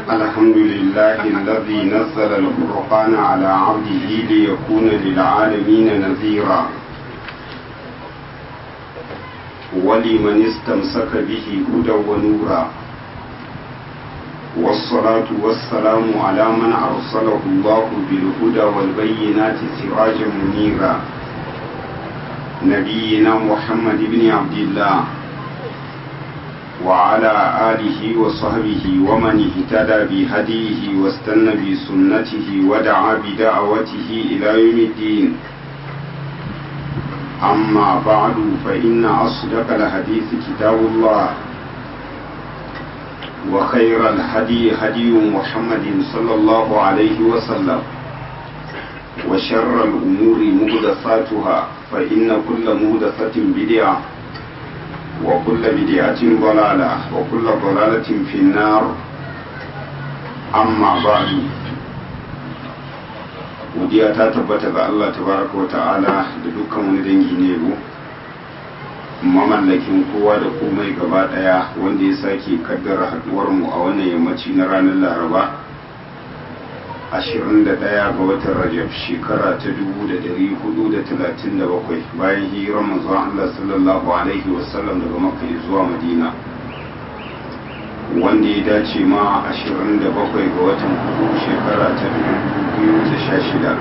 الحمد لله الذي نزل الفرقان على عبده ليكون للعالمين نذيرا ولمن استمسك به هدى ونورا والصلاة والسلام على من أرسله الله بالهدى والبينات سراجا منيرا نبينا محمد بن عبد الله وعلى آله وصحبه ومن اهتدى بهديه واستنى بسنته ودعا بدعوته إلى يوم الدين أما بعد فإن أصدق الحديث كتاب الله وخير الهدي هدي محمد صلى الله عليه وسلم وشر الأمور مهدثاتها فإن كل مهدثة بدعة وكل بدعة ضلالة وكل ضلالة في النار أما بعد godiya ta tabbata ga Allah tabaraka wa ta'ala da dukkan wani dangi ne yabo mamallakin kowa da komai gaba daya wanda ya sake kaddara haduwar mu a wannan yammaci na ranar laraba 21 ga watan rajab shekara ta 1437 bayan hijirar manzon Allah sallallahu alaihi wasallam daga makka zuwa madina wanda ya dace ma 27 ga watan hudu shekara ta 2016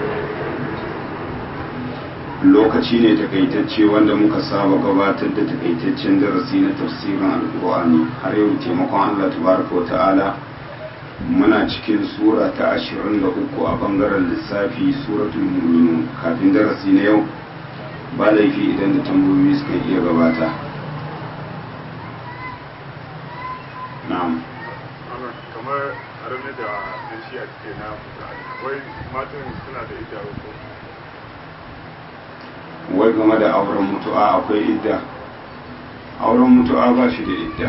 lokaci ne takaitacce wanda muka saba gabatar da takaitaccen darasi na tafsirin alkur'ani har yau taimakon Allah tabaraka wa ta'ala muna cikin sura ta 23 a bangaren lissafi suratul mu'minun kafin darasi na yau ba laifi idan da tambayoyi suka iya gabata na'am kamar arame da yan shi a cikin na wai matan suna da ita ko wai game da auren mutu'a akwai idda auren mutu'a ba shi da idda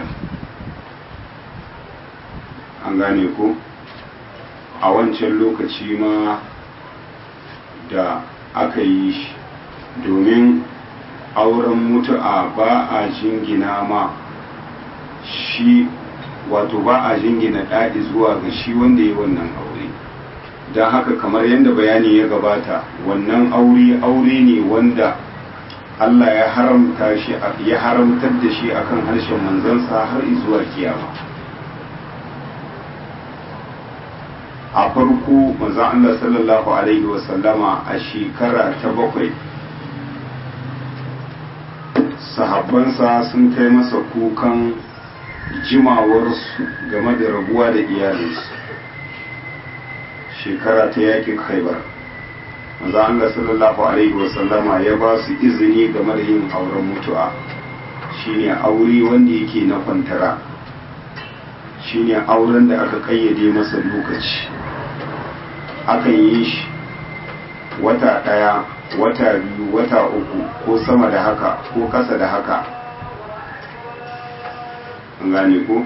an gane ko a wancan lokaci ma da aka yi shi domin auren mutu'a ba a jingina ma shi wato ba a jingina ɗaɗi zuwa ga shi wanda ya wannan aure don haka kamar yadda bayani ya gabata wannan aure aure ne wanda Allah ya haramta shi ya haramtar da shi akan harshen manzansa har zuwa kiyama a farko manzon Allah sallallahu alaihi wasallama a shekara ta bakwai sahabbansa sun kai masa kukan jimawarsu game da rabuwa da iyalinsu shekara ta yakin khaibar manzo Allah sallallahu alaihi wasallama ya ba su izini game da yin auren mutu'a shine aure wanda yake na kwantara shine auren da aka kayyade masa lokaci akan yi shi wata ɗaya wata biyu wata uku ko sama da haka ko kasa da haka an gane ko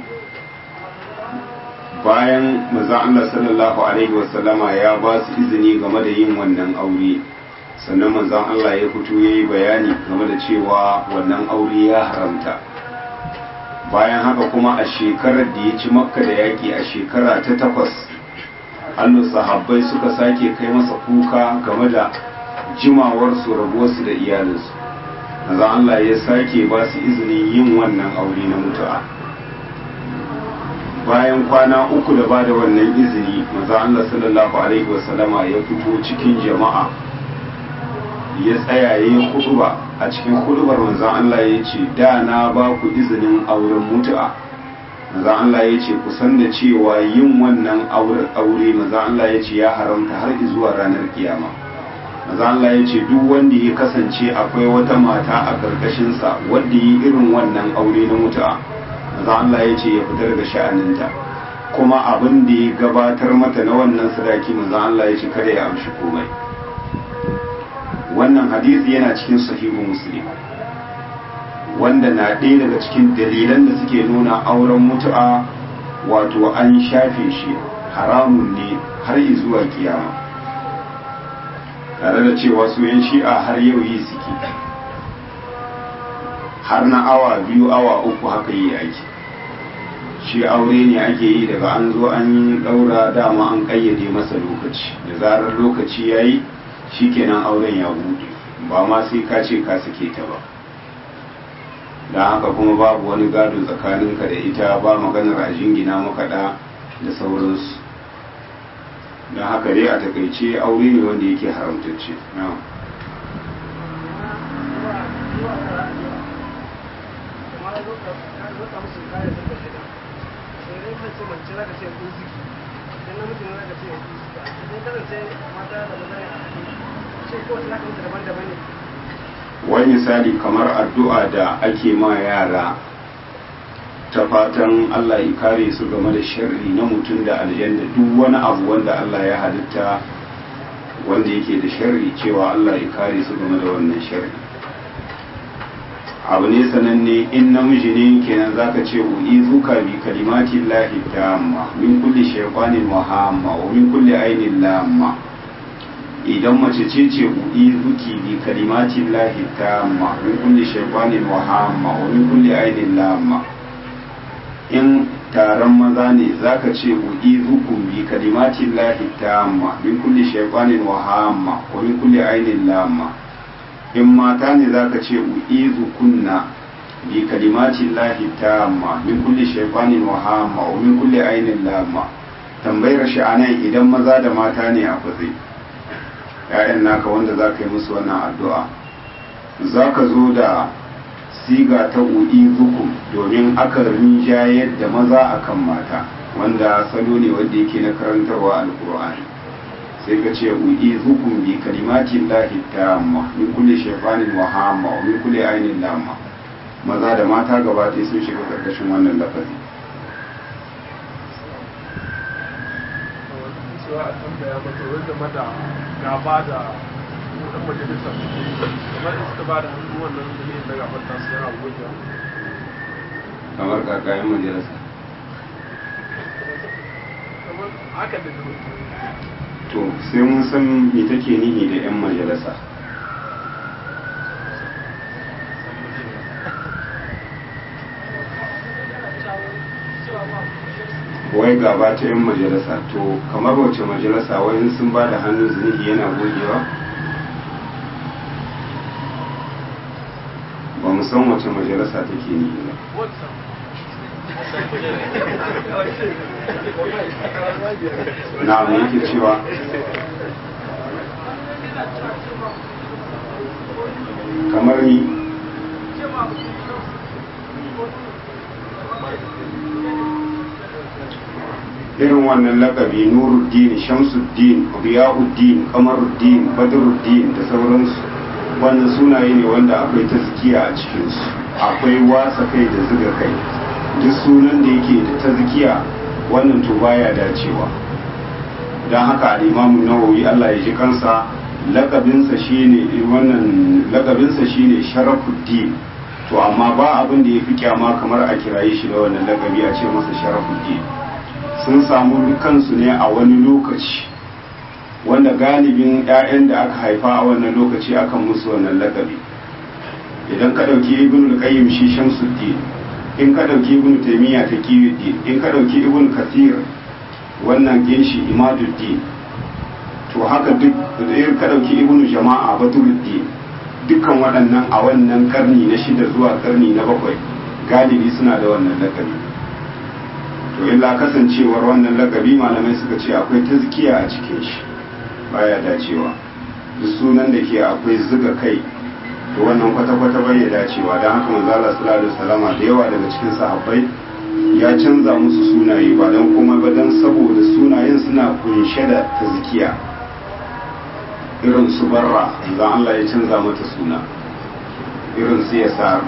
bayan maza Allah sallallahu alaihi wasallama ya ba su izini game da yin wannan aure sannan manzon Allah ya fito ya yi bayani game da cewa wannan aure ya haramta bayan haka kuma a shekarar da ya ci makka da yaƙi a shekara ta takwas hannun sahabbai suka sake kai masa kuka game da jimawarsu rabuwarsu da iyalinsu manzon Allah ya sake ba su izinin yin wannan aure na mutu'a bayan kwana uku da bada wannan izini maza Allah sallallahu alaihi wasallama ya fito cikin jama'a ya tsaya ya yi huduba a cikin hudubar manzan Allah ya ce da na ba ku izinin auren mutu'a manzan Allah ya ce kusan da cewa yin wannan aure manzan Allah ya ce ya haramta har zuwa ranar kiyama manzan Allah ya ce duk wanda ya kasance akwai wata mata a ƙarƙashinsa wanda yi irin wannan aure na mutu'a manzo Allah ya ce ya fita daga sha'aninta kuma abin da ya gabatar mata na wannan sadaki manzo Allah ya ce kada ya amshi komai wannan hadisi yana cikin sahihu muslim wanda na ɗaya daga cikin dalilan da suke nuna auren mutu'a wato an shafe shi haramun ne har zuwa kiyama tare da cewa su yan shi'a har yau yi suke har na awa biyu awa uku haka yi aiki shi aure ne ake yi daga an zo an yi daura dama an kayyade masa lokaci da zarar lokaci ya yi shikenan auren ya buɗe ba ma sai ka ce ka sake ta ba don haka kuma babu wani gado tsakaninka da ita ba maganar a jingina makaɗa da sauransu don haka dai a takaice aure ne wanda yake haramtacce wani misali kamar addu'a da ake ma yara ta fatan Allah ya kare su game da sharri na mutum da aljanna duk wani abu wanda Allah ya halitta wanda yake da sharri cewa Allah ya kare su game da wannan sharri abu ne sananne in namiji ne kenan zaka ce u'i zuka bi kalimati llahi tamma min kulli shaytanin muhamma wa min kulli ainin lamma idan mace ce ce u'i zuki bi kalimati llahi tamma min kulli shaytanin muhamma wa min kulli ainin lamma in taron maza ne zaka ce u'i zukum bi kalimati llahi tamma min kulli shaytanin muhamma wa min kulli ainin lamma in mata ne za ka ce u'izu kunna bi kalimati lahi tamma min kulli shaytanin wa hamma wa min kulli ainin lamma tambayar shi anan idan maza da mata ne a kwatsai ƴaƴan naka wanda za ka yi musu wannan addu'a za ka zo da siga ta u'izukum domin aka rinjayar da maza akan mata wanda salo ne wanda yake na karantarwa alkur'ani sai ka ce u'i zukun bi kalimatin lahi tamma min kulli shaytanin wa hamma wa min kulli ainin lamma maza da mata gaba ɗaya sun shiga karkashin wannan lafazi cewa a tambaya mata wanda mata gaba da dan majalisar kamar in suka ba da hannu wannan dalilin da gabar ta su yana goge kamar kakayen majalisa kamar haka da to sai mun san me take nihi da 'yan majalisa wai gaba ta 'yan majalisa to kamar wace majalisa wani sun ba da hannun zunubi yana gogewa ba mu san wace majalisa take nihi ba na me yake cewa kamar ni irin wannan lakabi nuruddin shamsuddin riyauddin kamaruddin badruddin da sauransu wannan sunaye ne wanda akwai tazkiya a cikinsu akwai wasa kai da zuga kai duk sunan da yake da tazkiya wannan to baya dacewa don haka al'imamu nawawi Allah ya ji kansa lakabinsa shine wannan lakabinsa shine sharafuddin to amma ba abin da ya fi kyama kamar a kiraye shi da wannan lakabi a ce masa sharafuddin sun samu kansu ne a wani lokaci wanda galibin 'ya'yan da aka haifa a wannan lokaci akan musu wannan lakabi idan ka ɗauki ibn al-qayyim shi shamsuddin in ka ɗauki ibn taymiya ta kiyuddin in ka ɗauki ibn kathir wannan ginshi imaduddin to haka duk in ka ɗauki ibn jama'a badruddin dukkan waɗannan a wannan karni na shida zuwa karni na bakwai galibi suna da wannan lakabi to illa kasancewar wannan lakabi malamai suka ce akwai tazkiya a cikin shi baya dacewa duk sunan da ke akwai zuga kai to wannan kwata-kwata bai ya dacewa don haka manzo Allah sallallahu alaihi wasallama da yawa daga cikin sahabbai ya canza musu sunaye ba don komai ba don saboda sunayen suna kunshe da tazkiya irin su barra za Allah ya canza mata suna irin su yasa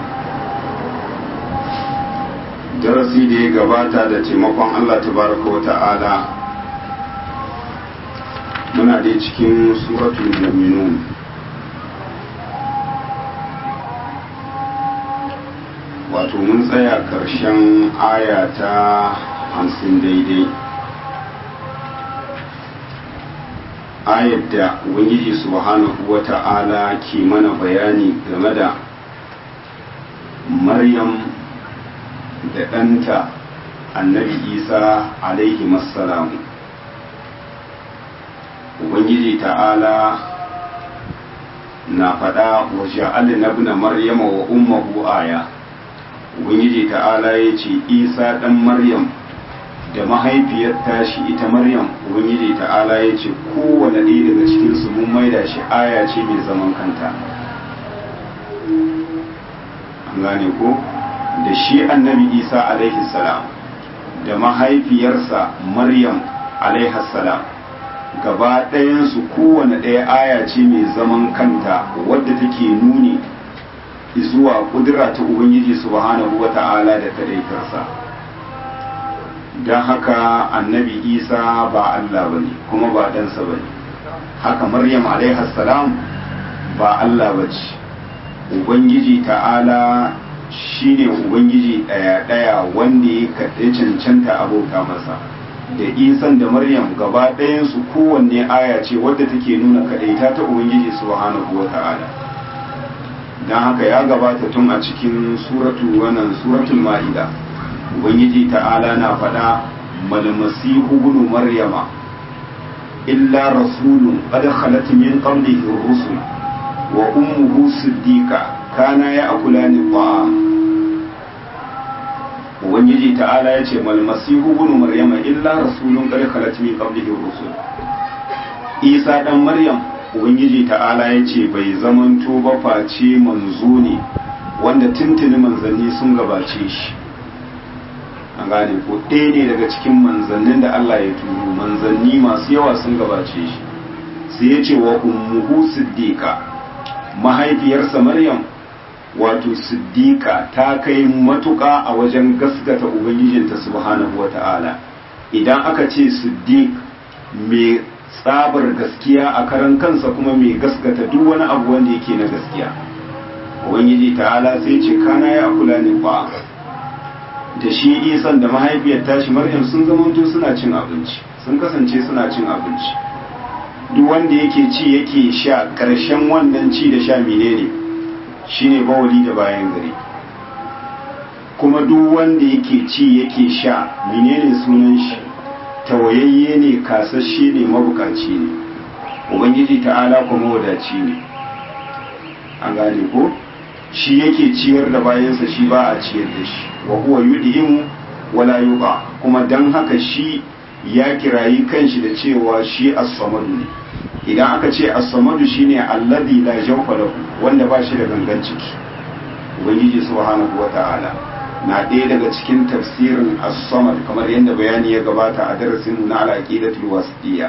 darasi da ya gabata da taimakon Allah tabaraka wa ta'ala muna dai cikin suratul mu'minun wato mun tsaya ƙarshen aya ta hamsin daidai ayar da ubangiji subhanahu wa ta'ala ke mana bayani game da maryam da ɗanta annabi isa alaihi massalamu ubangiji ta'ala na faɗa wa ja'alna ibn maryama wa ummuhu aya ubangiji ta'ala ya ce isa ɗan maryam da mahaifiyar tashi ita maryam ubangiji ta'ala ya ce kowane ɗaya daga cikinsu mun maida shi aya ce mai zaman kanta an gane ko da shi annabi isa alaihi salam da mahaifiyarsa maryam alaihi salam gaba ɗayansu kowane ɗaya aya ce mai zaman kanta wadda take nuni zuwa kudura ta ubangiji subhanahu wa ta'ala da kadaitarsa don haka annabi isa ba allah ba ne kuma ba ɗansa ba ne haka maryam salam ba allah ba ce ubangiji ta'ala shine ubangiji ɗaya-ɗaya wanda ya kaɗe cancanta abauta masa da isan da maryam gaba ɗayansu kowanne aya ce wadda take nuna kaɗaita ta ubangiji subhanahu wa ta'ala don haka ya gabata tun a cikin suratu wannan suratul ma'ida ubangiji ta'ala na faɗa malmasihu ibn maryama illa rasulun qad khalat min qablihi rusul wa ummuhu siddiqa kana ya'kulani ta'am ubangiji ta'ala ya ce malmasihu ibn maryama illa rasulun qad khalat min qablihi rusul isa dan maryam ubangiji ta'ala ya ce bai zamanto ba face manzo ne wanda tuntuni manzanni sun gabace shi an gane ko ɗaya ne daga cikin manzannin da Allah ya turo manzanni masu yawa sun gabace shi sai ya ce wa ummuhu siddiqa mahaifiyarsa maryam wato siddiqa ta kai matuƙa a wajen gaskata ubangijinta subhanahu wata'ala idan aka ce siddiq mai tsabar gaskiya a karan kansa kuma mai gaskata duk wani abu wanda yake na gaskiya ubangiji ta'ala sai ce kana ya kula ne ba da shi isan da mahaifiyar tashi maryam sun zamanto suna cin abinci sun kasance suna cin abinci duk wanda yake ci yake sha ƙarshen wannan ci da sha menene shine bawali da bayan gari kuma duk wanda yake ci yake sha menene sunan shi tawayayye ne kasashe ne mabukaci ne ubangiji ta'ala kuma wadaci ne an gane ko shi yake ciyar da bayansa shi ba a ciyar da shi wa huwa yudhimu wala yuqa kuma dan haka shi ya kirayi kanshi da cewa shi as-samadu ne idan aka ce as-samadu shine alladhi la jawfa lahu wanda ba shi da gangan ciki ubangiji subhanahu wata'ala na ɗaya daga cikin tafsirin as-samad kamar yadda bayani ya gabata a darasin na al-aqidatul wasitiyya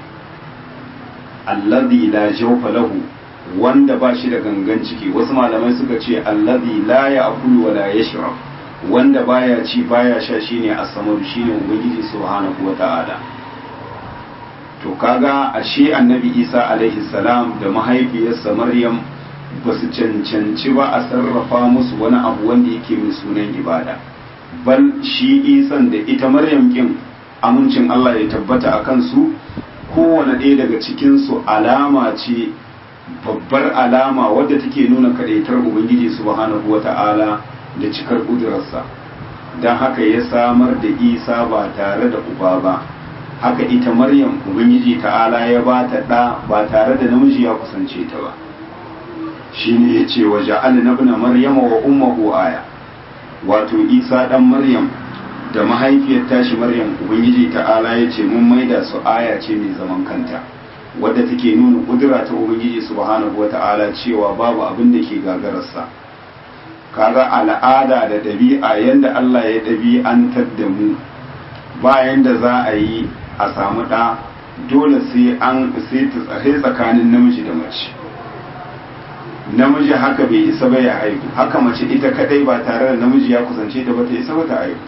alladhi la jawfa lahu wanda ba shi da gangan ciki wasu malamai suka ce alladhi la ya'kulu wa la yashrab wanda baya ci baya sha shine as-samad shine ubangiji subhanahu wata'ala to kaga ashe annabi Isa alaihi salam da mahaifiyarsa Maryam ba su cancanci ba a sarrafa musu wani abu wanda yake mai sunan ibada bal shi isan da ita maryam kin amincin Allah ya tabbata a kansu kowane ɗaya daga cikinsu alama ce babbar alama wadda take nuna kaɗaitar ubangiji subhanahu wa ta'ala da cikar ƙudurarsa don haka ya samar da isa ba tare da uba ba haka ita maryam ubangiji ta'ala ya ba ta ɗa ba tare da namiji ya kusance ta ba shine ya ce wa ja'al na ibn maryama wa ummuhu aya wato isa dan maryam da mahaifiyar tashi maryam ubangiji ta'ala ya ce mun maida su aya ce mai zaman kanta wadda take nuna kudura ta ubangiji subhanahu wata'ala cewa babu abin da ke gagararsa kaga al'ada da ɗabi'a yanda Allah ya ɗabi'antar da mu bayan da za a yi a samu ɗa dole sai an sai tsakanin namiji da mace namiji haka bai isa ba ya haihu haka mace ita kadai ba tare da namiji ya kusance ta ba ta isa ba ta haihu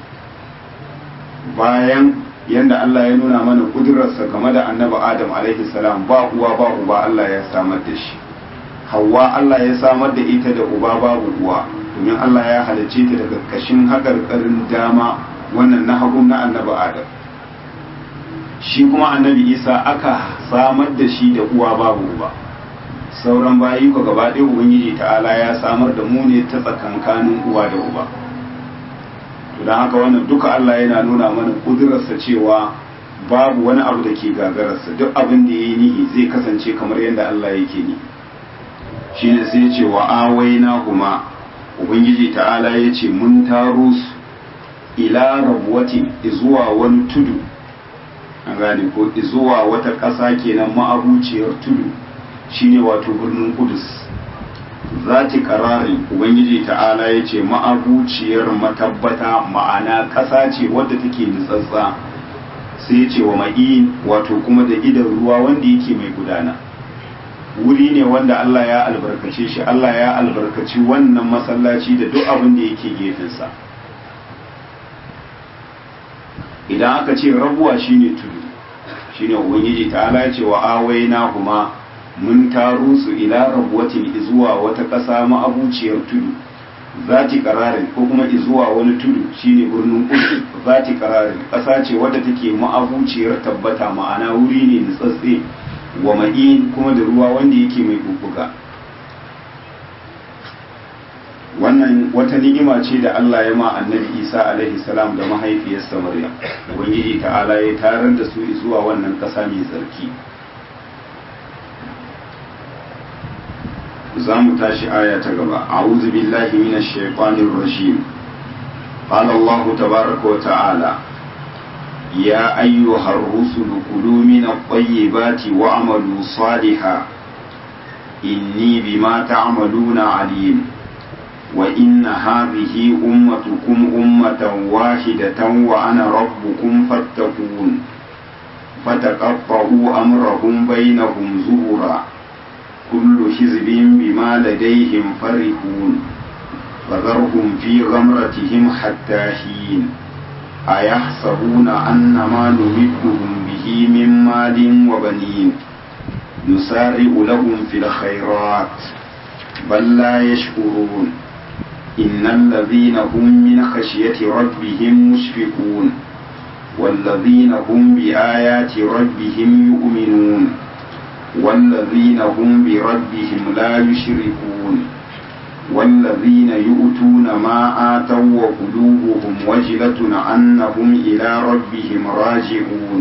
bayan yanda Allah ya nuna mana kudurarsa game da annabi Adam alaihi salam ba uwa ba uba Allah ya samar da shi Hawwa Allah ya samar da ita da uba babu uwa domin Allah ya halicce ta daga kashin haƙarƙarin dama wannan na hagu na annabi Adam shi kuma annabi Isa aka samar da shi da uwa babu uba sauran bayi ko gaba ɗaya ubangiji ta'ala ya samar da mu ne ta tsakankanin uwa da uba don haka wannan duka Allah yana nuna mana kudurarsa cewa babu wani abu da ke gagararsa duk abin da ya yi nihi zai kasance kamar yadda Allah yake ni shine sai ce wa awaina kuma ubangiji ta'ala ya ce mun taro su ila rabuwatin zuwa wani tudu an gane ko zuwa wata ƙasa kenan ma'abuciyar tudu shine wato birnin kudus zati ƙararin ubangiji ta'ala ya ce ma'abuciyar matabbata ma'ana ƙasa ce wadda take nutsatsa sai ce wa ma'in wato kuma da idan ruwa wanda yake mai gudana wuri ne wanda Allah ya albarkace shi Allah ya albarkaci wannan masallaci da duk abin da yake gefensa idan aka ce rabuwa shine tudu shine ubangiji ta'ala ya ce wa awaina kuma mun taro su ila rabuwatin zuwa wata ƙasa ma'abuciyar tudu zati kararin ko kuma zuwa wani tudu shine birnin kudu zati kararin ƙasa ce wadda take ma'abuciyar tabbata ma'ana wuri ne nutsatse wa ma'in kuma da ruwa wanda yake mai bubbuga wannan wata ni'ima ce da Allah ya ma annabi Isa alaihi salam da mahaifiyarsa Maryam ubangiji ta'ala ya tarar da su zuwa wannan ƙasa mai tsarki za mu tashi aya ta gaba a'udhu billahi minash shaitanir rajim qala Allah tabaaraka wa ta'ala ya ayyuhar rusulu kulu minat tayyibati wa'malu salihan inni bima ta'maluna alim wa inna hadhihi ummatukum ummatan wahidatan wa ana rabbukum fattaqun fataqatta'u amrahum bainahum zubura كل حزب بما لديهم فرحون فذرهم في غمرتهم حتى حين أيحسبون أن ما نمدهم به من مال وبنين نسارع لهم في الخيرات بل لا يشكرون إن الذين هم من خشية ربهم مشفقون والذين هم بآيات ربهم يؤمنون والذين هم بربهم لا يشركون والذين يؤتون ما آتوا وقلوبهم وجلة أنهم إلى ربهم راجعون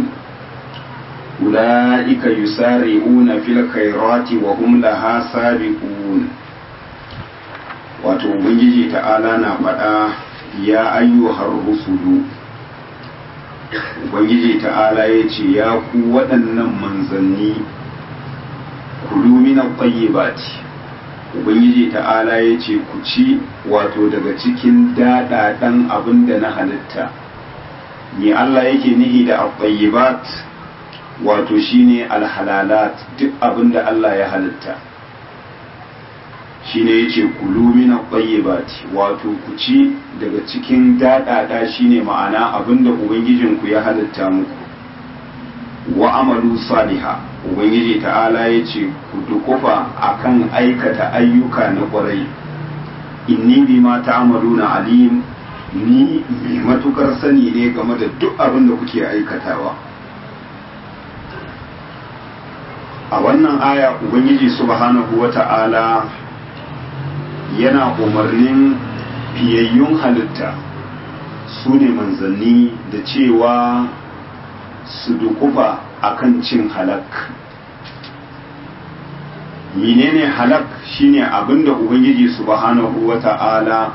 أولئك يسارعون في الخيرات وهم لها سابقون wato ubangiji ta'ala na faɗa ya ayyuhar rusulu ubangiji ta'ala ya ce ya ku waɗannan manzanni kulu min at-tayyibati ubangiji ta'ala yace ku ci wato daga cikin dadadan abin da na halitta ni Allah yake nihi da at-tayyibat wato shine al-halalat duk abin da Allah ya halitta shine yace kulu min at-tayyibati wato ku ci daga cikin dadada shine ma'ana abin da ubangijinku ya halitta muku wa amalu salihah ubangiji ta'ala ya ce ku dukufa akan aikata ayyuka na kwarai inni bi ma ta'amaluna alim ni mai matukar sani ne game da duk abin da kuke aikatawa a wannan aya ubangiji subhanahu wa ta'ala yana umarnin fiyayyun halitta su ne manzanni da cewa su dukufa akan cin halak menene halak shine abinda ubangiji subhanahu wata'ala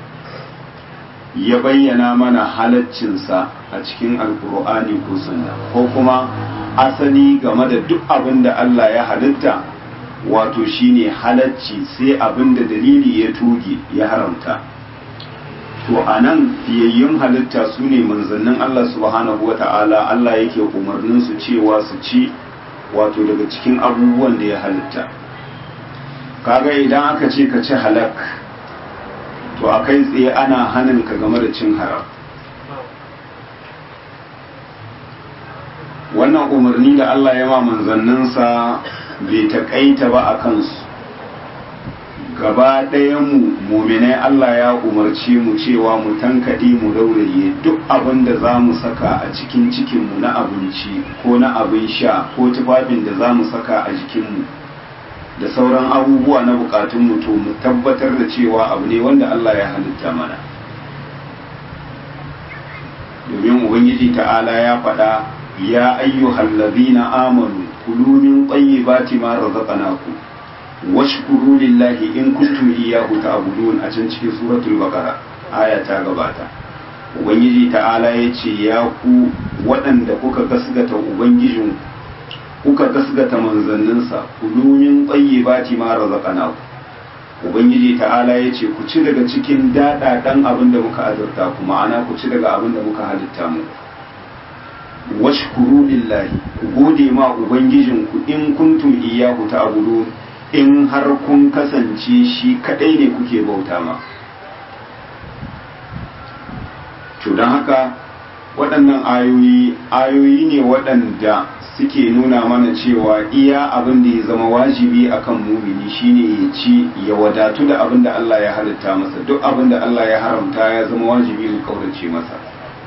ya bayyana mana halaccinsa a cikin alkur'ani ko sunna ko kuma asali game da duk abinda Allah ya halitta wato shine halacci sai abinda dalili ya toge ya haramta to a nan fiyayyun halitta su ne manzannin Allah subhanahu wa ta'ala Allah yake umarnin su cewa su ci wato daga cikin abubuwan da ya halitta kaga idan aka ce ka ci halak to a kai tsaye ana hanin ka game da cin haram wannan umarni da Allah ya ma manzanninsa bai taƙaita ba a kansu gaba mu muminai Allah ya umarci mu cewa mu tankaɗe mu rauraye duk abin da za mu saka a cikin cikinmu na abinci ko na abin sha ko tufafin da za mu saka a jikinmu da sauran abubuwa na bukatunmu to mu tabbatar da cewa abu ne wanda Allah ya halitta mana domin ubangiji ta'ala ya faɗa ya ayyuhal ladina amanu kulu min tayyibati ma razaqnakum washkuru lillahi in kuntum iyyahu ta'budun a can cikin suratul baqara aya ta gabata ubangiji ta'ala ya ce ya ku waɗanda kuka gasgata ubangijin kuka gasgata manzanninsa kulu min tayyibati ma razaqnakum ubangiji ta'ala ya ce ku ci daga cikin daɗaɗan abin da muka azurta ku ma'ana ku ci daga abin da muka halitta mu washkuru lillahi ku gode ma ubangijinku in kuntum iyyahu ta'budun in har kun kasance shi kadai ne kuke bauta ma to don haka waɗannan ayoyi ayoyi ne waɗanda suke nuna mana cewa iya abin da ya zama wajibi akan mumini shine ya ci ya wadatu da abin da Allah ya halitta masa duk abin da Allah ya haramta ya zama wajibi mu kaurace masa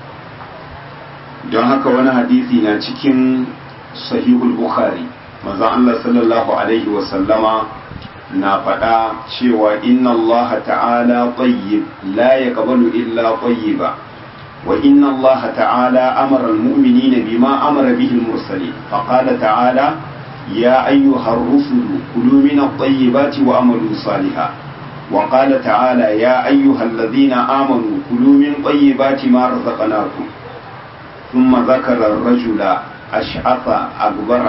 don haka wani hadisi na cikin sahihul bukhari manzo Allah sallallahu alaihi wa sallama na faɗa cewa inna Allah ta'ala tayyib la yaqbalu illa tayyiba وإن الله تعالى أمر المؤمنين بما أمر به المرسلين فقال تعالى يا أيها الرسل كلوا من الطيبات وأملوا صالحا وقال تعالى يا أيها الذين آمنوا كلوا من طيبات ما رزقناكم ثم ذكر الرجل أشعث أكبر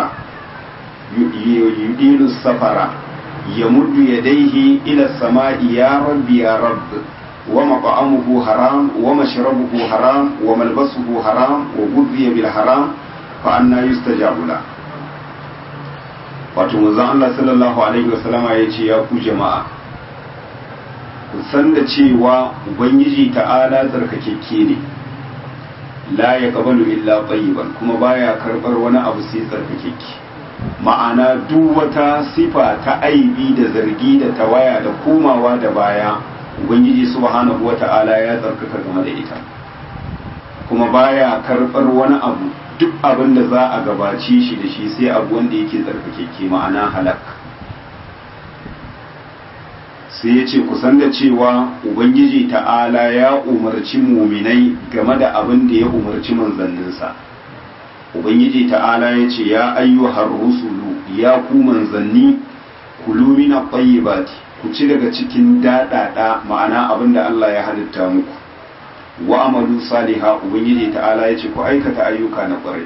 يديل السفر يمد يديه إلى السماء يا رب يا رب ومطعمه حرام ومشربه حرام وملبسه حرام وغذي بالحرام فأنا يستجاب له wato manzon Allah sallallahu alaihi wasallama ya ce ya ku jama'a ku san da cewa ubangiji ta'ala tsarkakeke ne la ya kabalu illa tayyiban kuma baya karbar wani abu sai tsarkakeke ma'ana duk wata sifa ta aibi da zargi da tawaya da komawa da baya ubangiji subhanahu wata'ala ya tsarkaka game da ita kuma baya karɓar wani abu duk abin da za a gabace shi da shi sai abu wanda yake tsarkakeke ma'ana halak sai ya ce kusan da cewa ubangiji ta'ala ya umarci muminai game da abin da ya umarci manzanninsa ubangiji ta'ala ya ce ya ayyuhar rusulu ya ku manzanni kulu min at-tayyibati ku ci daga cikin daɗaɗa ma'ana abin da Allah ya halitta muku wa amalu saliha ubangiji ta'ala ya ce ku aikata ayyuka na ƙwarai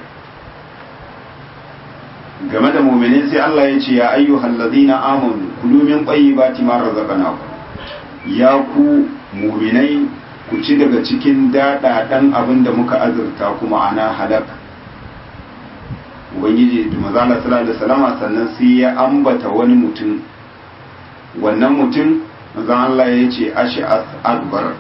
game da mu'minin sai Allah ya ce ya ayyuhal ladina amanu kulu min tayyibati ma razaqnakum ya ku mu'minai ku ci daga cikin daɗaɗan abin da muka azurta ku ma'ana halak ubangiji da manzo sallallahu alaihi wasallam sannan sai ya ambata wani mutum wannan mutum zan Allah ya ce ash'as akbar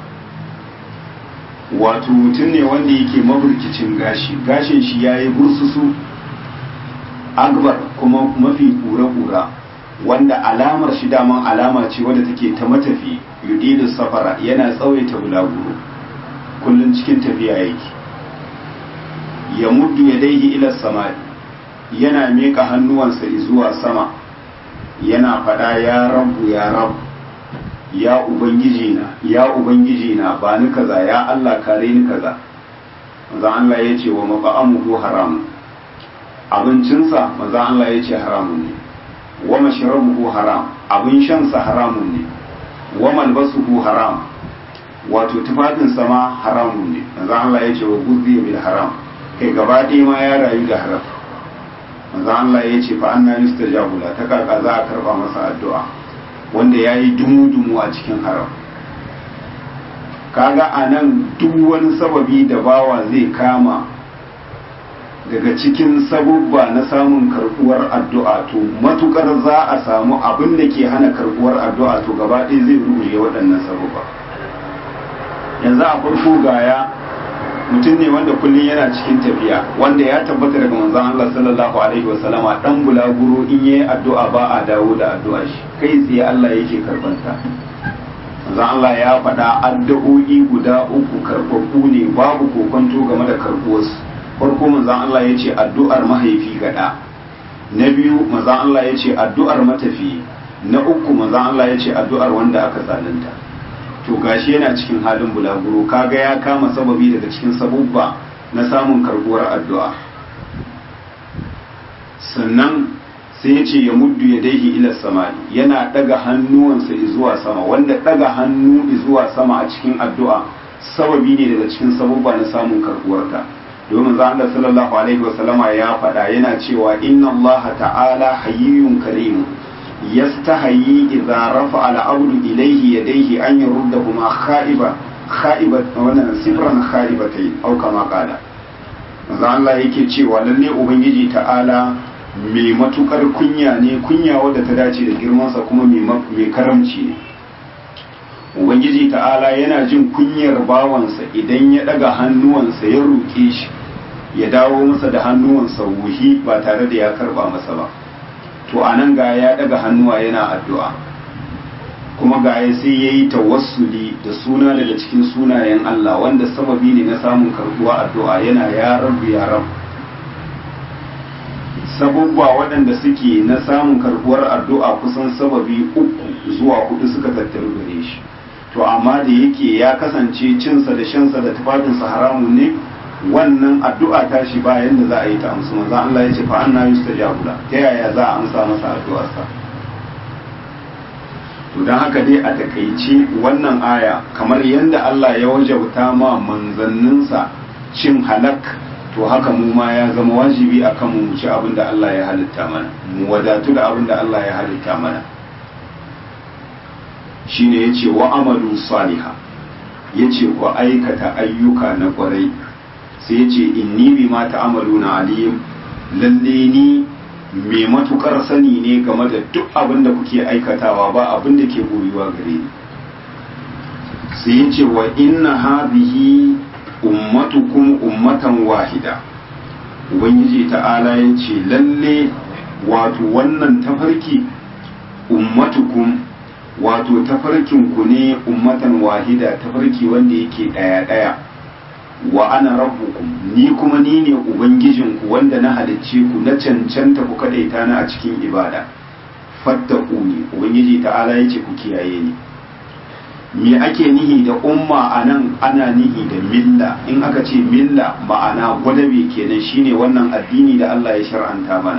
wato mutum ne wanda yake maburkicin gashi gashin shi ya yi bursusu akbar kuma mafi kura-kura wanda alamar shi daman alama ce wadda take ta matafi yudidu safara yana tsawaita bulaguro kullum cikin tafiya yake ya muddu ya daihi ila sama yana miƙa hannuwansa zuwa sama yana faɗa ya rabu ya rabu ya ubangiji na ya ubangiji na ba ni kaza ya Allah kare ni kaza manzon Allah ya ce wa maqamuhu haram abincinsa manzon Allah ya ce haramun ne wa mashrabuhu haram abin shansa haramun ne wa malbasuhu haram wato tufafinsa ma haramun ne manzon Allah ya ce wa guzzi bil haram kai gaba ɗaya ma ya rayu da haram manzo Allah ya ce fa anna yustajabu la ta kaka za a karba masa addu'a wanda yayi dumu-dumu a cikin haram kaga anan duk wani sababi da bawa zai kama daga cikin sabubba na samun karbuwar addu'a to matukar za a samu abin da ke hana karbuwar addu'a to gaba ɗaya zai rubuce waɗannan sabubba yanzu a farko gaya mutum ne wanda kullum yana cikin tafiya wanda ya tabbata daga manzon Allah sallallahu alaihi wasallama dan bulaguro in yayi addu'a ba a dawo da addu'a shi kai tsaye Allah yake karbanta manzon Allah ya faɗa addu'o'i guda uku karɓaɓɓu ne babu kokonto game da karɓuwarsu farko manzon Allah ya ce addu'ar mahaifi ga ɗa na biyu manzon Allah ya ce addu'ar matafi na uku manzon Allah ya ce addu'ar wanda aka zalunta to gashi yana cikin halin bulaguro kaga ya kama sababi daga cikin sabubba na samun karbuwar addu'a sannan sai ya ce ya muddu ya daihi ila samani yana daga hannuwansa zuwa sama wanda daga hannu zuwa sama a cikin addu'a sababi ne daga cikin sabubba na samun karbuwarta domin za Allah sallallahu alaihi wasallama ya faɗa yana cewa inna Allah ta'ala hayyun karim yastahayi idza rafa al-abdu ilayhi yadayhi an yuruddahuma khaiba khaibat wannan sifran khaibatai au kama qala manzo Allah yake cewa lalle ubangiji ta'ala mai matukar kunya ne kunya wadda ta dace da girmansa kuma mai karamci ne ubangiji ta'ala yana jin kunyar bawansa idan ya daga hannuwansa ya roƙe shi ya dawo masa da hannuwansa wuhi ba tare da ya karba masa ba to anan ga ya daga hannuwa yana addu'a kuma ga ya sai ya yi tawassuli da suna daga cikin sunayen Allah wanda sababi ne na samun karbuwa addu'a yana ya rabu ya rabu sabubba waɗanda suke na samun karbuwar addu'a kusan sababi uku zuwa hudu suka tattaru gare shi to amma da yake ya kasance cinsa da shansa da tufafinsa haramun ne wannan addu'a ta shi ba yanda za a yi ta amsa manzo Allah ya ce fa anna yustajabu la ta yaya za a amsa masa addu'arsa to dan haka dai a takaice wannan aya kamar yanda Allah ya wajabta ma manzanninsa cin halak to haka mu ma ya zama wajibi akan mu ci abin da Allah ya halitta mana mu wadatu da abin da Allah ya halitta mana shine yace wa amalu saliha yace ku aikata ayyuka na kwarai sai yace inni bima ta'amaluna alim lalle ni mai matukar sani ne game da duk abin da kuke aikatawa ba abin da ke boyuwa gare ni sai yace wa inna hadhihi ummatukum ummatan wahida ubangiji ta'ala yace lalle wato wannan tafarki ummatukum wato tafarkinku ne ummatan wahida tafarki wanda yake ɗaya ɗaya wa ana rabbukum ni kuma ni ne ubangijinku wanda na halicce ku na cancanta ku kadaita na a cikin ibada fattaku ne ubangiji ta'ala ya ce ku kiyaye ni me ake nihi da umma a nan ana nihi da milla in aka ce milla ma'ana gwadabe kenan shine wannan addini da Allah ya shar'anta mana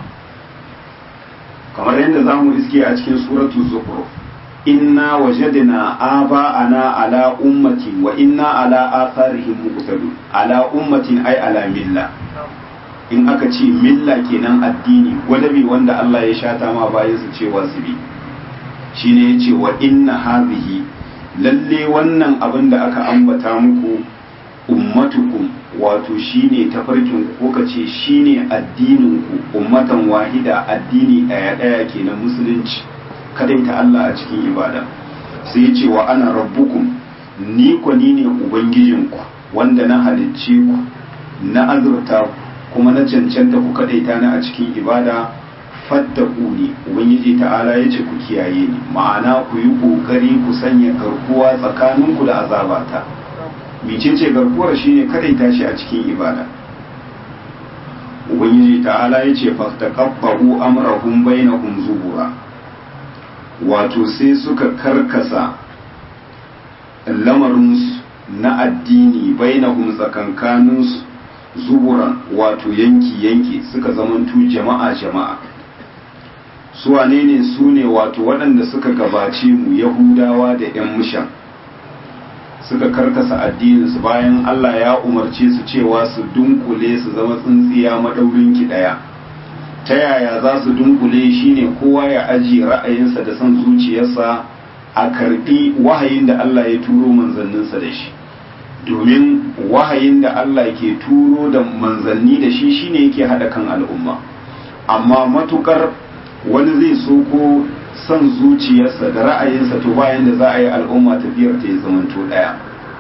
kamar yadda za mu iske a cikin suratu zukhruf inna wajadna aba'ana ala ummati wa inna ala atharihim muqtadun ala ummatin ay ala milla in aka ce milla kenan addini gwadabi wanda Allah ya shata ma bayan su cewa su bi shine yace wa inna hadhihi lalle wannan abin da aka ambata muku ummatukum wato shine tafarkin ko ka ce shine addinin ku ummatan wahida addini daya daya kenan musulunci kadai ta Allah a cikin ibada sai ya ce wa ana rabbukum ni ko ni ne ubangijinku wanda na halicce ku na azurta kuma na cancanta ku kadai ta na a cikin ibada fattaku ne ubangiji ta'ala ya ce ku kiyaye ni ma'ana ku yi kokari ku sanya garkuwa tsakaninku da azabata mecece garkuwar shine kadai tashi a cikin ibada ubangiji ta'ala ya ce fastaqabbahu amrahum bainahum zubura wato sai suka karkasa lamarinsu na addini bainahum tsakankaninsu zuburan wato yanki-yanki suka zamantu jama'a-jama'a su wane ne su ne wato waɗanda suka gabace mu yahudawa da 'yan mushan suka karkasa addininsu bayan allah ya umarce su cewa su dunkule su zama tsintsiya maɗaurin ki ɗaya ta yaya za su dunkule shine kowa ya ajiye ra'ayinsa da son zuciyarsa a karbi wahayin da Allah ya turo manzanninsa da shi domin wahayin da Allah ke turo da manzanni da shi shine yake hada kan al'umma amma matukar wani zai so ko son zuciyarsa da ra'ayinsa to bayan da za a yi al'umma tafiyar ta ya zamanto daya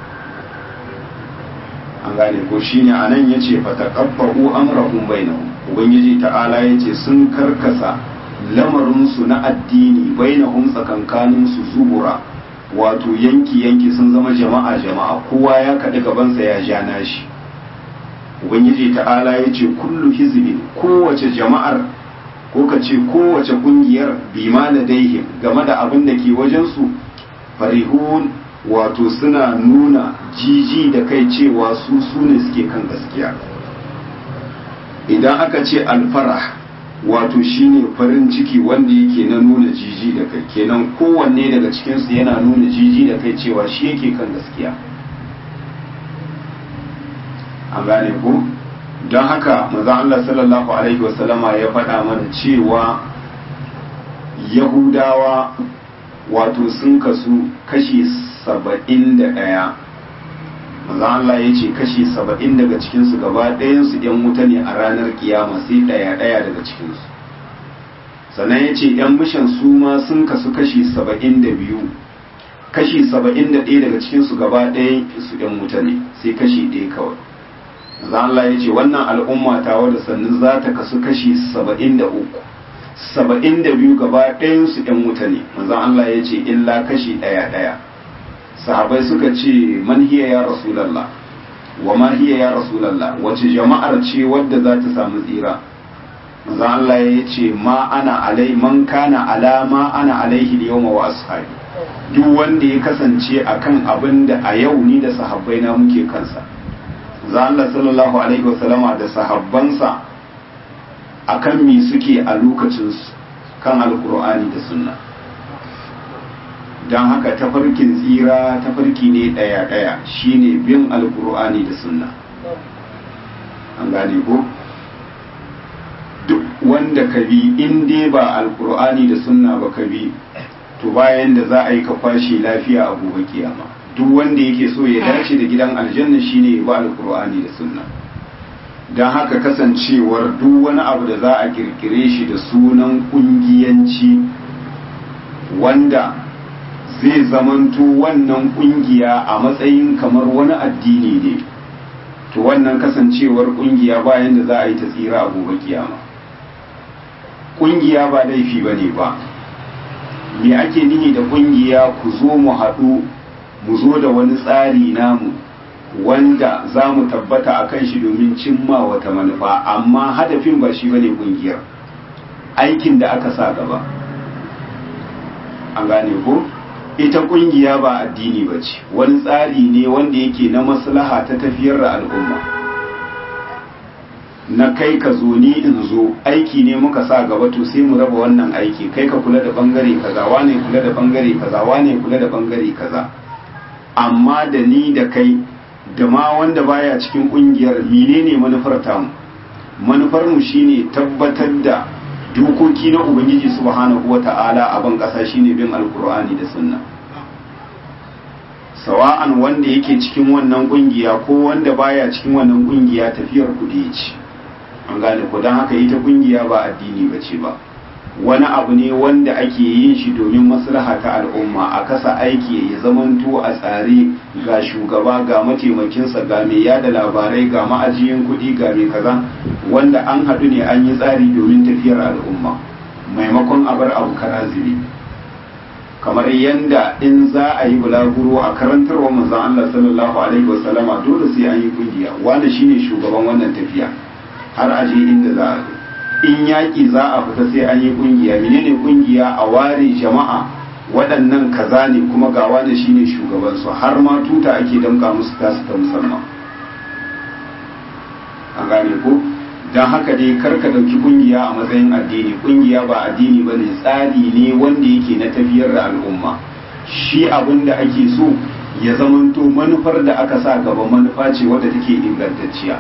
an gane ko shine anan yace fataqabbu amrahum bainahum ubangiji ta'ala yace sun karkasa lamarinsu na addini bainahum tsakankaninsu zubura wato yanki yanki sun zama jama'a jama'a kowa ya kaɗi gabansa ya ja nashi ubangiji ta'ala yace kullu hizbin kowace jama'ar ko ka ce kowace kungiyar bima ladaihim game da abin da ke wajensu farihun wato suna nuna jiji da kai cewa su su ne suke kan gaskiya idan aka ce alfarah wato shine farin ciki wanda yake na nuna jiji da kai kenan kowanne daga cikinsu yana nuna jiji da kai cewa shi yake kan gaskiya an gane ku don haka maza Allah sallallahu alaihi wasallama ya faɗa mana cewa yahudawa wato sun kasu kashi saba'in da ɗaya maza Allah ya ce kashi saba'in daga cikinsu gaba ɗayansu ‘yan wuta ne a ranar kiyama sai ɗaya ɗaya daga cikinsu sannan ya ce ‘yan mishan su ma sun kasu kashi saba'in da biyu kashi saba'in da ɗaya daga cikinsu gaba ɗayan su ‘yan wuta ne sai kashi ɗaya kawai maza Allah ya ce wannan al'umma ta wadda sannu za ta kasu kashi saba'in da uku saba'in da biyu gaba ɗayansu ‘yan wuta ne maza Allah ya ce illa kashi ɗaya ɗaya sahabai suka ce man hiya ya rasulallah wa ma hiya ya rasulallah wace jama'ar ce wadda za ta samu tsira maza Allah ya ce ma ana alai man kana alama ana alaihi da yawma wa ashabi duk wanda ya kasance akan abin da a yau ni da sahabbai na muke kansa za Allah sallallahu alaihi wasallama da sahabbansa akan mi suke a lokacinsu kan alkur'ani da sunna don haka tafarkin tsira tafarki ne ɗaya-ɗaya shine bin alkur'ani da sunna an gane ko duk wanda ka bi in dai ba alkur'ani da sunna ba ka bi to bayan da za a yi ka kwashe lafiya a gobe kiyama duk wanda yake so ya dace da gidan aljanna shine ya ba alkur'ani da sunna don haka kasancewar duk wani abu da za a kirkire shi da sunan kungiyanci wanda zai zamanto wannan kungiya a matsayin kamar wani addini ne to wannan kasancewar kungiya bayan da za a yi ta tsira a gobe kiyama kungiya ba laifi ba ne ba me ake nihi da kungiya ku zo mu haɗu mu zo da wani tsari namu wanda za mu tabbata a kan shi domin cimma wata manufa amma hadafin ba shi bane kungiyar aikin da aka sa gaba an gane ko ita kungiya ba addini ba ce wani tsari ne wanda yake na maslaha ta tafiyar da al'umma na kai ka zo ni in zo aiki ne muka sa gaba to sai mu raba wannan aiki kai ka kula da bangare kaza wane kula da bangare kaza wane kula da bangare kaza amma da ni da kai da ma wanda baya cikin kungiyar menene manufar tamu manufar mu shine tabbatar da dokoki na ubangiji subhanahu wata'ala a ban kasa shine bin alkur'ani da sunna sawa'an wanda yake cikin wannan kungiya ko wanda baya cikin wannan kungiya tafiyar kudi ce an gane ko don haka ita kungiya ba addini ba ce ba wani abu ne wanda ake yin shi domin maslaha ta al'umma a kasa aiki ya zamanto a tsare ga shugaba ga mataimakinsa ga mai yada labarai ga ma'ajiyin kuɗi ga mai kaza wanda an haɗu ne an yi tsari domin tafiyar al'umma maimakon a bar abu karaziri kamar yanda in za a yi bulaguro a karantarwa manzon Allah sallallahu alaihi wasallama dole sai an yi kungiya wanda shine shugaban wannan tafiya har a je inda za a zo in yaƙi za a fita sai an yi ƙungiya menene ƙungiya a ware jama'a waɗannan kaza ne kuma ga wani shine shugabansu har ma tuta ake damka musu tasu ta musamman an gane ko don haka dai karka ɗauki ƙungiya a matsayin addini ƙungiya ba addini ba ne tsari ne wanda yake na tafiyar da al'umma shi abin da ake so ya zamanto manufar da aka sa gaba manufa ce wadda take ingantacciya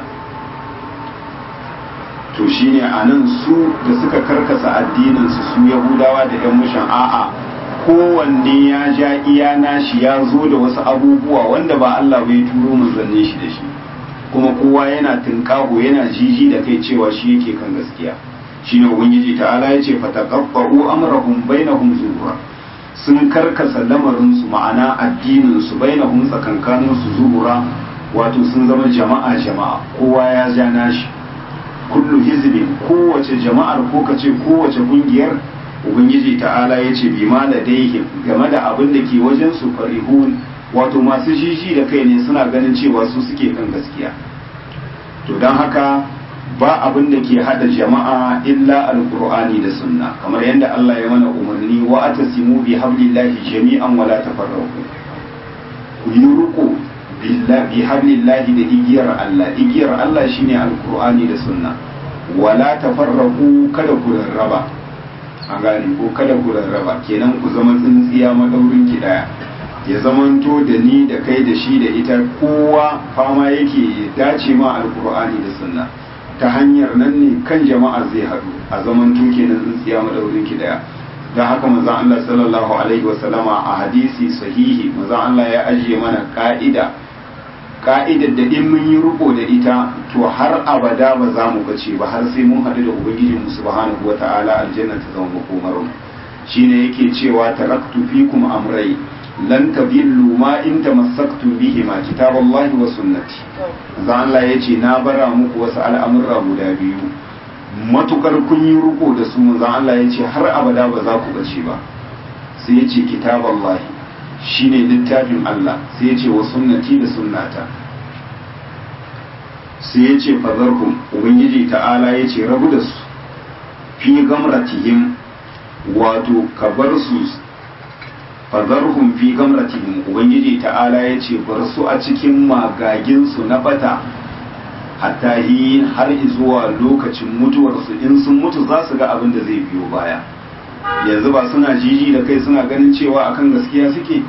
to shine a nan su da suka karkasa addininsu su yahudawa da yan mushan a'a kowanne ya ja iya nashi ya zo da wasu abubuwa wanda ba Allah bai turo manzannin shi da shi kuma kowa yana tinkaho yana jiji da kai cewa shi yake kan gaskiya shine ubangiji ta'ala ya ce fataqaffa'u amrahum bainahum zubura sun karkasa lamarin su ma'ana addinin su bainahum tsakankanin su zubura wato sun zama jama'a jama'a kowa ya ja nashi kullu hizbin kowace jama'ar ko kace kowace kungiyar ubangiji ta'ala ya ce bima da daihim game da abin da ke wajen su farihun wato masu jiji da kai ne suna ganin cewa su suke kan gaskiya to don haka ba abin da ke hada jama'a illa alqur'ani da sunna kamar yadda Allah ya mana umarni wa atasimu bi hablillahi jami'an wala tafarraqu ku yi riko bi hablillahi da igiyar Allah igiyar Allah shine alqur'ani da sunna wala tafarraqu kada ku rarraba an gane ko kada ku rarraba kenan ku zama tsintsiya madaurin ki daya ya zamanto da ni da kai da shi da ita kowa fama yake dace ma alqur'ani da sunna ta hanyar nan ne kan jama'a zai haɗu a zamanto kenan tsintsiya madaurin ki daya don haka manzon Allah sallallahu alaihi wasallama a hadisi sahihi manzon Allah ya ajiye mana ka'ida ka'idar da in mun yi riko da ita to har abada ba za mu bace ba har sai mun haɗu da ubangiji mu subhanahu wata'ala aljanna ta zama makomar mu shine yake cewa taraktu fikum amrai lan tadillu ma in tamassaktum bihi ma kitaballahi wa sunnati manzon Allah yace na bara muku wasu al'amurra guda biyu matukar kun yi riko da su manzon Allah ya ce har abada ba za ku bace ba sai ya ce kitaballahi shine littafin Allah sai ya ce wa sunnati da sunnata sai ya ce fazarhum ubangiji ta'ala ya ce rabu da su fi gamratihim wato ka bar su fazarhum fi gamratihim ubangiji ta'ala ya ce bar su a cikin magaginsu na bata hatta yi har zuwa lokacin mutuwarsu in sun mutu za su ga abin da zai biyo baya yanzu ba suna jiji da kai suna ganin cewa akan gaskiya suke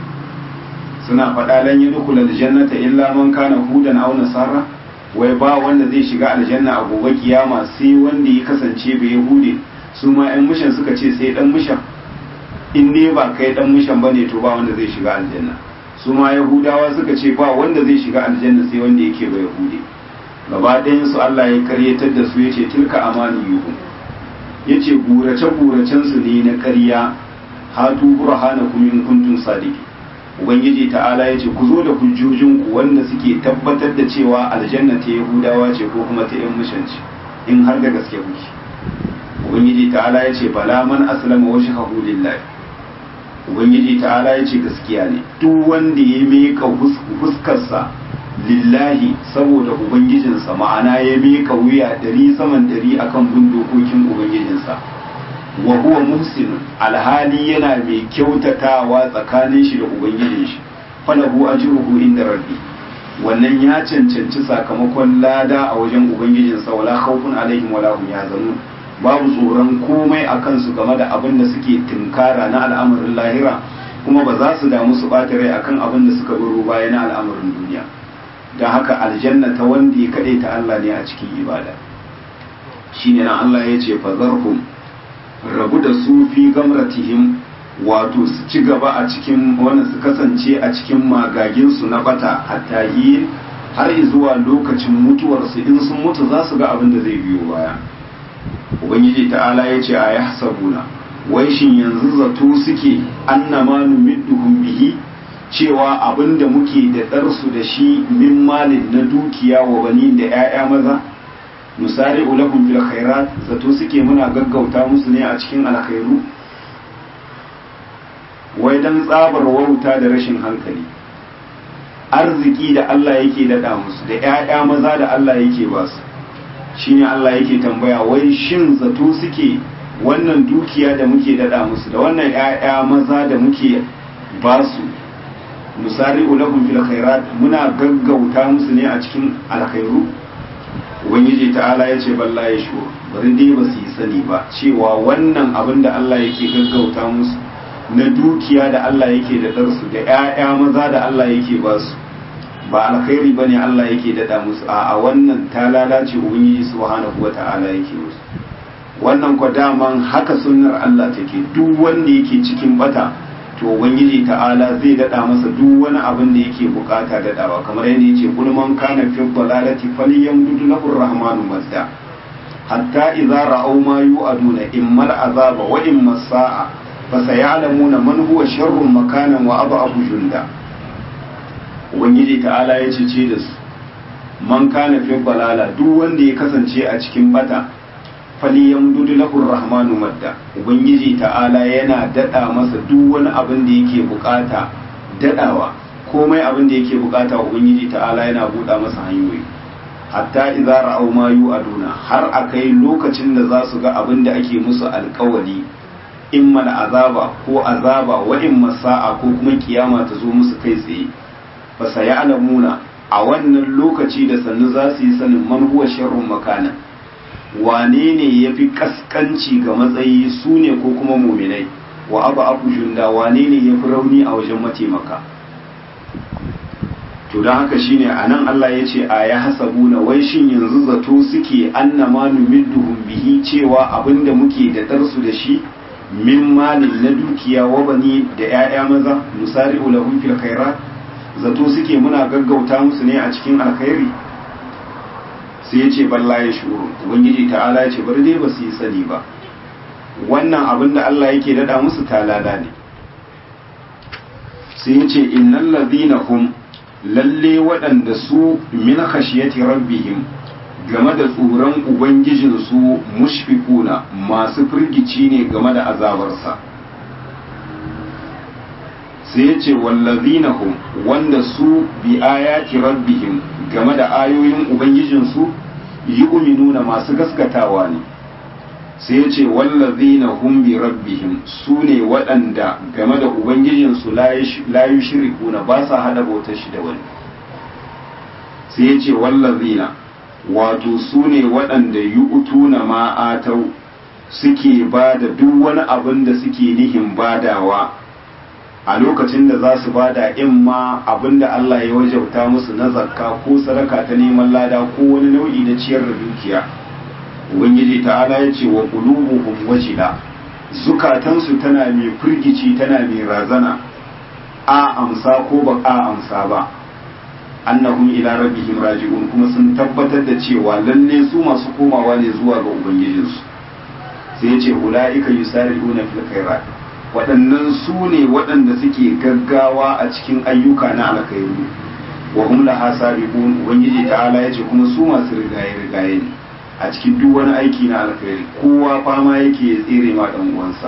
suna faɗa lan yi dukula aljannata illa man kana hudan aw nasara wai ba wanda zai shiga aljanna a gobe kiyama sai wanda ya kasance bai yahude su ma yan mishan suka ce sai dan mishan in ne ba kai dan mishan bane to ba wanda zai shiga aljanna su ma yahudawa suka ce ba wanda zai shiga aljanna sai wanda yake ba yahude gaba ɗayan su Allah ya karyatar da su yace tilka amaniyuhu yace gurace guracen su ne na ƙarya hatu burhanakum in kuntum sadiqi ubangiji ta'ala yace ku zo da hujjojin ku wanda suke tabbatar da cewa aljanna ta yahudawa ce ko kuma ta yan mushanci in har da gaske kuke ubangiji ta'ala yace bala man aslama wajhahu lillahi ubangiji ta'ala yace gaskiya ne duk wanda ya mika fuskarsa lillahi saboda ubangijinsa ma'ana ya mika wuya dari saman dari akan bin dokokin ubangijinsa wa huwa muhsinun alhali yana mai kyautatawa tsakanin shi da ubangijin shi falahu ajruhu inda rabbi wannan ya cancanci sakamakon lada a wajen ubangijinsa wala khawfun alaihim wala hum yahzanun babu tsoron komai a kansu game da abin da suke tinkara na al'amarin lahira kuma ba za su damu su ɓata rai akan abin da suka baro baya na al'amarin duniya don haka aljanna ta wanda ya kaɗai ta Allah ne a cikin ibada shi ne nan Allah ya ce fazarhum rabu da su fi gamratihim wato su ci gaba a cikin wannan su kasance a cikin magaginsu na bata hatta yi har zuwa lokacin mutuwarsu in sun mutu za su ga abin da zai biyo baya ubangiji ta'ala ya ce a ya hasabuna wai shin yanzu zato suke annama numidduhum bihi cewa abin da muke da ɗarsu da shi min malin na dukiya wa bani da 'ya'ya maza misali ulahum fil khairat zato suke muna gaggauta musu ne a cikin alkhairu wai dan tsabar wauta da rashin hankali arziki da Allah yake daɗa musu da 'ya'ya maza da Allah yake ba su shine Allah yake tambaya wai shin zato suke wannan dukiya da muke daɗa musu da wannan 'ya'ya maza da muke ba su misali ulahum fil khairat muna gaggauta musu ne a cikin alkhairu ubangiji ta'ala ya ce balla ya shu bari dai ba su yi sani ba cewa wannan abin da Allah yake gaggauta musu na dukiya da Allah yake da ɗarsu da 'ya'ya maza da Allah yake ba su ba alkhairi ba ne Allah yake daɗa musu a wannan ta lalace ubangiji subhanahu wa ta'ala yake musu wannan kwa daman haka sunnar Allah take duk wanda yake cikin bata to ubangiji ta'ala zai daɗa masa duk wani abin da yake bukata daɗawa kamar yadda yace kul man kana fi dalalati falyamdud lahu rahmanu madda hatta idza ra'aw ma yu'aduna imma al'azaba wa imma sa'a fasayalamuna man huwa sharrun makanan wa adhafu junda ubangiji ta'ala ya ce da su man kana fi balala duk wanda ya kasance a cikin bata falyamdud lahu rahmanu madda ubangiji ta'ala yana dada masa duk wani abin da yake bukata dadawa komai abin da yake bukata ubangiji ta'ala yana buɗa masa hanyoyi hatta idza ra'aw ma yu'aduna har akai lokacin da za su ga abin da ake musu alkawali imma azaba ko azaba wa imma sa'a ko kuma kiyama ta zo musu kai tsaye fa sayalamuna a wannan lokaci da sannu za su yi sanin man huwa sharrun makana wane ne yafi kaskanci ga matsayi su ne ko kuma muminai wa abu abu junda wane ne yafi rauni a wajen mataimaka to don haka shine a nan Allah ya ce a ya hasabuna wai shin yanzu zato suke annama numidduhum bihi cewa abinda muke da darsu da shi min malin na dukiya wa bani da 'ya'ya maza nusari'u lahum fil khairat zato suke muna gaggauta musu ne a cikin alkhairi sai ya ce balla ya shuru ubangiji ta'ala ya ce bari dai ba su yi sani ba wannan abin da Allah yake dada musu talala ne sai ya ce innal ladina hum lalle waɗanda su min khashiyati rabbihim game da tsoron ubangijinsu mushfikuna masu firgici ne game da azabarsa sai ya ce wallazina hum wanda su bi ayati rabbihim game da ayoyin ubangijinsu yu'minuna masu gaskatawa ne sai ya ce wallazina hum bi rabbihim su ne waɗanda game da ubangijinsu la yushrikuna ba sa hada bautar shi da wani sai ya ce wallazina wato su ne waɗanda yu'tuna ma atau suke ba da duk wani abin da suke nihin badawa a lokacin da za su bada in ma abin da Allah ya wajauta musu na zakka ko sadaka ta neman lada ko wani nau'i na ciyar da dukiya ubangiji ta'ala ya ce wa qulubuhum wajila zukatansu tana mai firgici tana mai razana a amsa ko ba a amsa ba annahum ila rabbihim raji'un kuma sun tabbatar da cewa lalle su masu komawa ne zuwa ga ubangijinsu sai ya ce ulaika yusari'una fil khairat waɗannan su ne waɗanda suke gaggawa a cikin ayyuka na alkhairu wa hum laha sabiqun ubangiji ta'ala ya ce kuma su masu rigaye rigaye ne a cikin duk wani aiki na alkhairi kowa fama yake ya tsere ma dan uwansa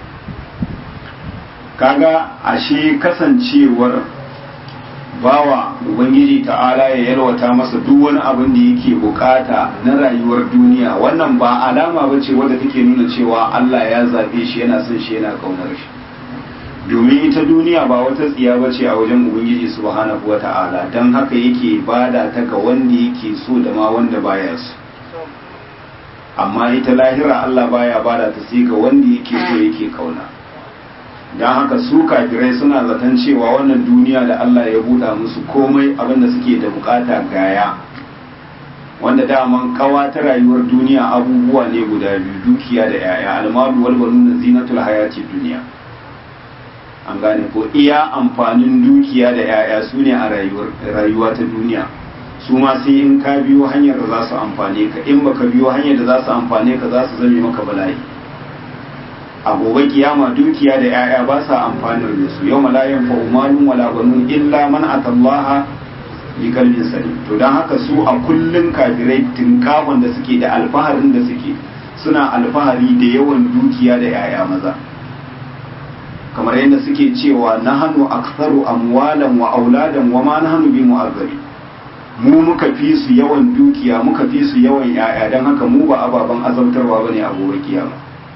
kaga ashe kasancewar bawa ubangiji ta'ala ya yalwata masa duk wani abin da yake bukata na rayuwar duniya wannan ba alama ba ce wadda take nuna cewa Allah ya zabe shi yana son shi yana kaunar shi domin ita duniya ba wata tsiya ba ce a wajen ubangiji subhanahu wa ta'ala don haka yake bada ta ga wanda yake so da ma wanda baya so amma ita lahira Allah baya bada ta sai ga wanda yake so yake kauna don haka su kafirai suna zaton cewa wannan duniya da Allah ya buɗa musu komai abinda suke da bukata gaya wanda daman kawa ta rayuwar duniya abubuwa ne guda biyu dukiya da yaya almalu wal banuna zinatul hayati duniya an gane ko iya amfanin dukiya da yaya su ne a rayuwa ta duniya su ma sai in ka biyo hanyar da za su amfane ka in baka biyo hanyar da za su amfane ka za su zame maka bala'i a gobe kiyama dukiya da 'ya'ya ba sa amfanar da su yau malayan fa umarun wala banun illa man atallaha bi kalbin salim to dan haka su a kullun kafirai tinkafon da suke da alfaharin da suke suna alfahari da yawan dukiya da 'ya'ya maza kamar yadda suke cewa nahanu aktharu amwalan wa auladan wa ma nahanu bi mu'azzabi mu muka fi su yawan dukiya muka fi su yawan 'ya'ya dan haka mu ba ababen azabtarwa bane a gobe kiyama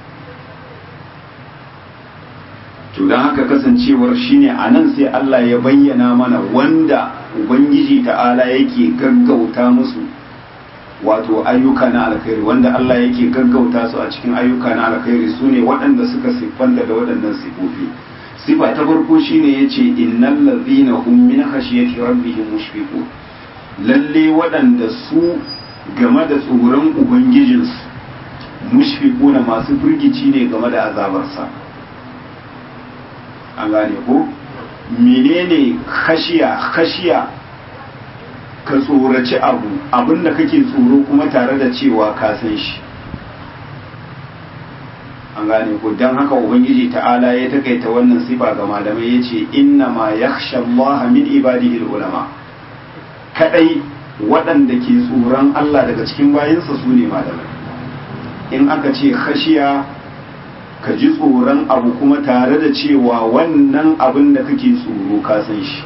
to don haka kasancewar shine a nan sai Allah ya bayyana mana wanda Ubangiji ta'ala yake gaggauta musu wato ayyuka na alkhairi wanda Allah yake gaggauta su a cikin ayyuka na alkhairi su ne waɗanda suka siffanta da waɗannan sifofi sifa ta farko shine yace innal ladhina hum min khashyati rabbihim mushfiqun lalle waɗanda su game da tsoron ubangijinsu mushfiquna masu firgici ne game da azabarsa an gane ko menene khashiya khashiya ka tsoraci abu abinda kake tsoro kuma tare da cewa ka san shi an gane ko don haka ubangiji ta'ala ya takaita wannan sifa ga malamai ya ce inna ma yakhsha Allah min ibadihi ulama kadai waɗanda ke tsoron Allah daga cikin bayinsa su ne malamai in aka ce khashiya ka ji tsoron abu kuma tare da cewa wannan abin da kake tsoro ka san shi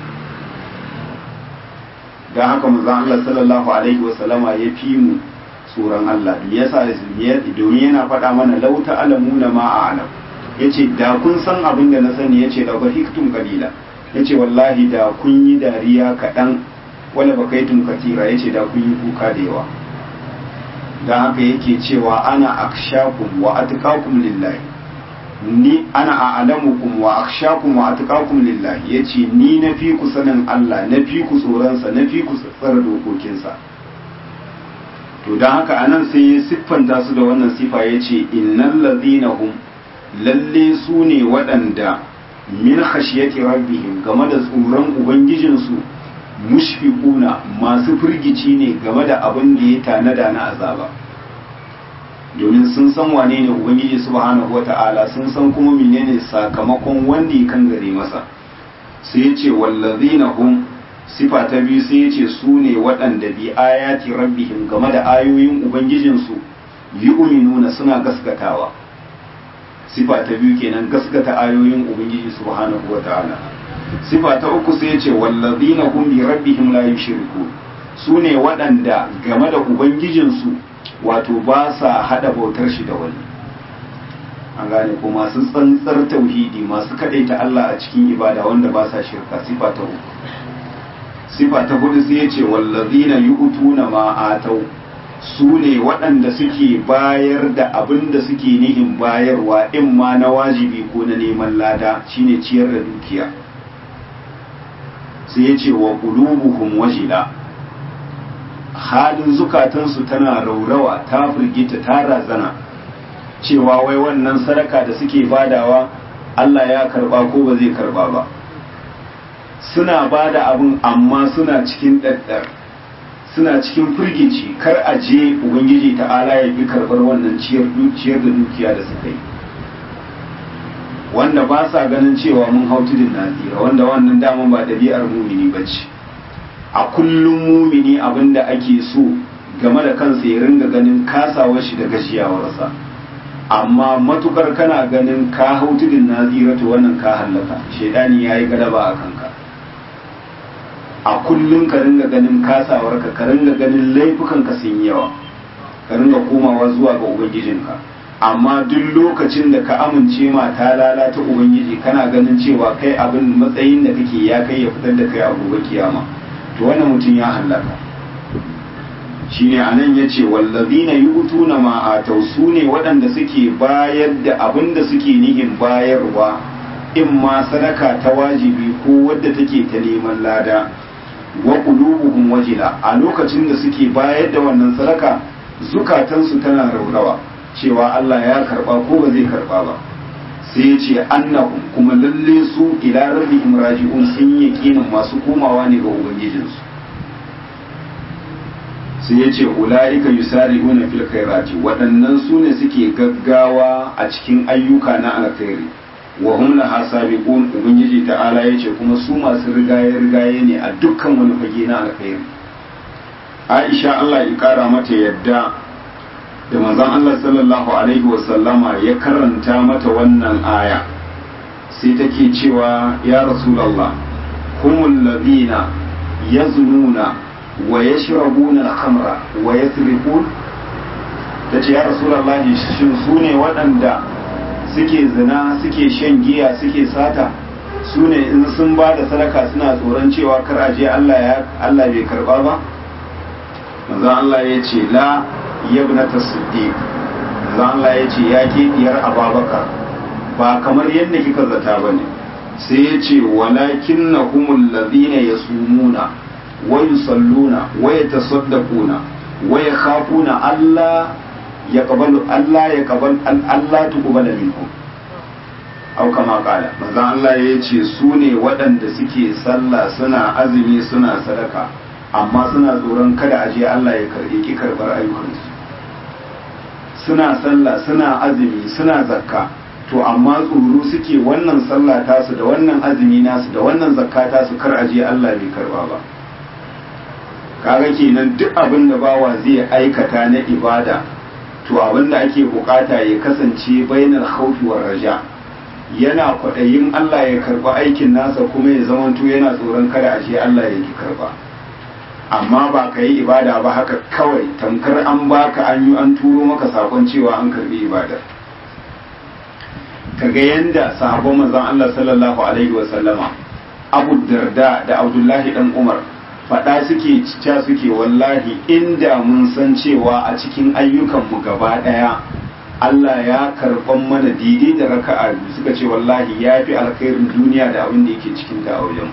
don haka manzon Allah sallallahu alaihi wasallama ya fi mu tsoron Allah yasa domin yana faɗa mana lau ta'lamuna ma a'lam yace da kun san abin da na sani yace da bahiktum qalila yace wallahi da kun yi dariya kaɗan wala bakaitum katira yace da kun yi kuka da yawa dan haka yake cewa ana akshakum wa atqakum lillahi ni ana a'lamukum wa akhshakum wa atqakum lillahi yace ni na fi ku sanin Allah na fi ku tsoron sa na fi ku tsara dokokin sa to dan haka anan sai ya siffanta su da wannan sifa yace innal ladhina hum lalle su ne waɗanda min khashiyati rabbihim game da tsoron ubangijin su mushfiquna masu firgici ne game da abin da ya tanada na azaba domin sun san wane ne ubangiji subhanahu wata'ala sun san kuma menene sakamakon wanda ya kan gare masa sai ya ce wallazina hum sifa ta biyu sai ya ce su ne waɗanda bi ayati rabbihim game da ayoyin ubangijinsu yu'minuna suna gaskatawa sifa ta biyu kenan gaskata ayoyin ubangiji subhanahu wata'ala sifa ta uku sai ya ce wallazina hum bi rabbihim la yushriku su ne waɗanda game da ubangijinsu wato ba sa hada bautar shi da wani an gane ko masu tsantsar tauhidi masu kadaita Allah a cikin ibada wanda ba sa shirka sifa ta uku sifa ta hudu sai yace wallazina yu'tuna ma atau su ne waɗanda suke bayar da abin da suke nihin bayarwa in ma na wajibi ko na neman lada shine ciyar da dukiya sai yace wa qulubuhum wajila halin zukatansu tana raurawa ta firgita ta razana cewa wai wannan sadaka da suke badawa Allah ya karba ko ba zai karba ba suna bada abin amma suna cikin ɗaɗɗar suna cikin firgici kar a je ubangiji ta'ala ya fi karɓar wannan ciyar da dukiya da suka yi wanda ba sa ganin cewa mun hau tudun nazira wanda wannan daman ba ɗabi'ar mumini ba ce a kullum mumini abin da ake so game da kansa ya ringa ganin kasawar shi da gashiyawarsa amma matukar kana ganin ka hau tudun nazira to wannan ka hallaka shaidani ya yi galaba a kanka a kullum ka ringa ganin kasawarka ka ringa ganin laifukanka sun yawa ka ringa komawa zuwa ga ubangijinka amma duk lokacin da ka amince ma ta lalata ubangiji kana ganin cewa kai abin matsayin da kake ya kai ya fitar da kai a gobe kiyama to wannan mutum ya hallaka shine anan yace wallazina yu'tuna ma atau sune waɗanda suke bayar da abin da suke nihin bayarwa in ma sadaka ta wajibi ko wadda take ta neman lada wa qulubuhum wajila a lokacin da suke bayar da wannan sadaka zukatansu tana raurawa cewa Allah ya karba ko ba zai karba ba sai ya ce annahum kuma lalle su ila rabbihim raji'un sun yaqinin masu komawa ne ga ubangijinsu sai ya ce ula'ika yusari'una fil khairati waɗannan su ne suke gaggawa a cikin ayyuka na alkhairi wa hum laha sabiqun ubangiji ta'ala yace kuma su masu rigaye rigaye ne a dukkan wani fage na alkhairi Aisha Allah ya kara mata yadda da manzon Allah sallallahu alaihi wa sallama ya karanta mata wannan aya sai take cewa ya rasulullah humul ladina yaznuna wa yashrabuna al-khamra wa yasrifun tace ya rasulullahi shin su ne waɗanda suke zina suke shan giya suke sata su ne in sun ba da sadaka suna tsoron cewa kar a je Allah ya Allah bai karba ba manzon Allah ya ce la yabnata siddiq manzon Allah ya ce ya ke diyar ababakar ba kamar yadda kika zata bane sai ya ce walakinnahumul ladina yasumuna ويصلون ويتصدقون ويخافون ألا يقبل ألا يقبل ألا تقبل منهم أو كما قال ماذا الله يجي سوني ودن suke sallah suna azumi suna sadaka amma suna tsoron kada a je Allah ya karɓi ki karɓar ayyukansu suna sallah suna azumi suna zakka to amma tsoro suke wannan sallah tasu da wannan azumi nasu da wannan zakka tasu kar a je Allah bai karba ba kaga kenan duk abin da bawa zai aikata na ibada to abin da ake bukata ya kasance bainar khawfi war raja yana kwaɗayin Allah ya karba aikin nasa kuma ya zamanto yana tsoron kada a ce Allah ya ki karba amma ba ka yi ibada ba haka kawai tamkar an baka an yi an turo maka sakon cewa an karbi ibadar kaga yanda sahabban manzon Allah sallallahu alaihi wa sallama abu darda da abdullahi dan umar faɗa suke cica suke wallahi inda mun san cewa a cikin ayyukanmu gaba ɗaya Allah ya karɓan mana daidai da raka'a biyu suka ce wallahi ya fi alkhairin duniya da abin da yake cikin ta a wajen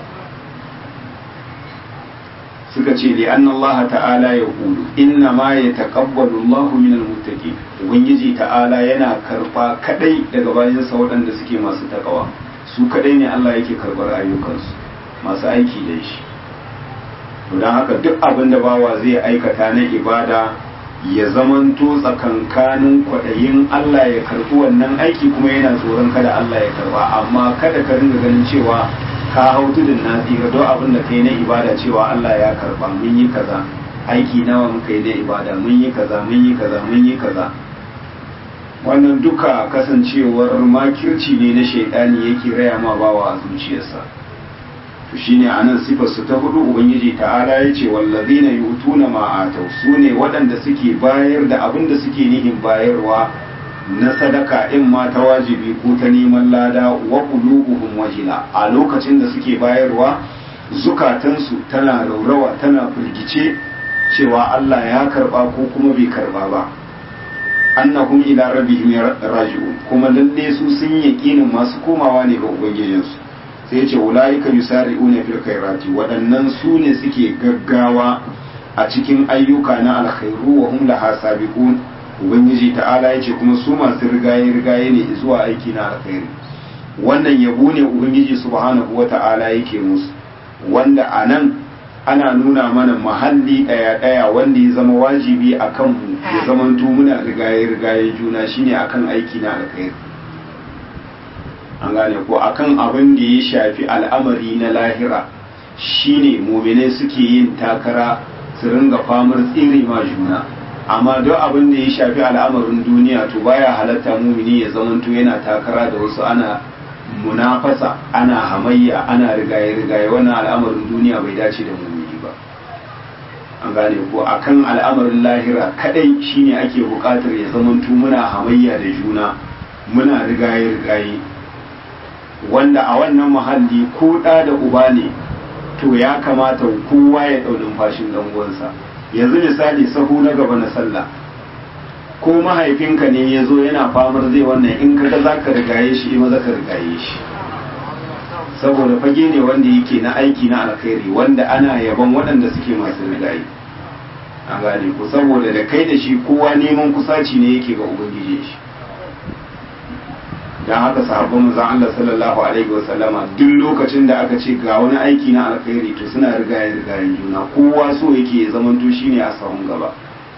suka ce li anna Allah ta'ala ya kulu inna ma ya taqabbalu Allah min al-muttaqin ubangiji ta'ala yana karba kadai daga bayan sa waɗanda suke masu takawa su kadai ne Allah yake karbar ayyukansu masu aiki da shi to dan haka duk abin da bawa zai aikata na ibada ya zamanto tsakankanin kwaɗayin Allah ya karɓi wannan aiki kuma yana tsoron kada Allah ya karba amma kada ka ringa ganin cewa ka hau tudun na tsira don abin da kai na ibada cewa Allah ya karba mun yi kaza aiki nawa muka yi na ibada mun yi kaza mun yi kaza mun yi kaza wannan duka kasancewar makirci ne na shaidani yake raya ma bawa a zuciyarsa to shine anan sifar su ta hudu ubangiji ta'ala ya ce wallazina yutuna ma atau su ne waɗanda suke bayar da abin da suke nihin bayarwa na sadaka in ma ta wajibi ko ta neman lada wa qulubuhum wajila a lokacin da suke bayarwa zukatansu tana raurawa tana firgice cewa Allah ya karba ko kuma bai karba ba annahum ila rabbihim raji'un kuma lalle su sun yaƙinin masu komawa ne ga ubangijinsu sai ce ulaika yusari'una fil khairati waɗannan su ne suke gaggawa a cikin ayyuka na alkhairu wa hum laha sabiqun ubangiji ta'ala yace kuma su masu rigaye rigaye ne zuwa aiki na alkhairi wannan yabo ne ubangiji subhanahu wata'ala yake musu wanda anan ana nuna mana mahalli ɗaya ɗaya wanda ya zama wajibi a kanmu ya zamanto muna rigaye rigaye juna shine akan aiki na alkhairi an gane ko akan abin da ya shafi al'amari na lahira shine muminai suke yin takara su ringa famar tsiri ma juna amma duk abin da ya shafi al'amarin duniya to baya halatta mumini ya zamanto yana takara da wasu ana munafasa ana hamayya ana rigaye rigaye wannan al'amarin duniya bai dace da mumini ba an gane ko akan al'amarin lahira kadai shine ake bukatar ya zamanto muna hamayya da juna muna rigaye rigaye wanda a wannan muhalli ko ɗa da uba ne to ya kamata kowa ya ɗau numfashin ɗan uwansa yanzu misali sahu na gaba na sallah ko mahaifinka ne ya zo yana famar zai wannan in kaga za ka rigaye shi ima za ka rigaye shi saboda fage ne wanda yake na aiki na alkhairi wanda ana yaban waɗanda suke masu rigaye a gane ku saboda da kai da shi kowa neman kusaci ne yake ga ubangiji shi dan haka sahabban manzon Allah sallallahu alaihi wa sallama duk lokacin da aka ce ga wani aiki na alkhairi to suna rigaye rigayen juna kowa so yake ya zamanto shine a sahun gaba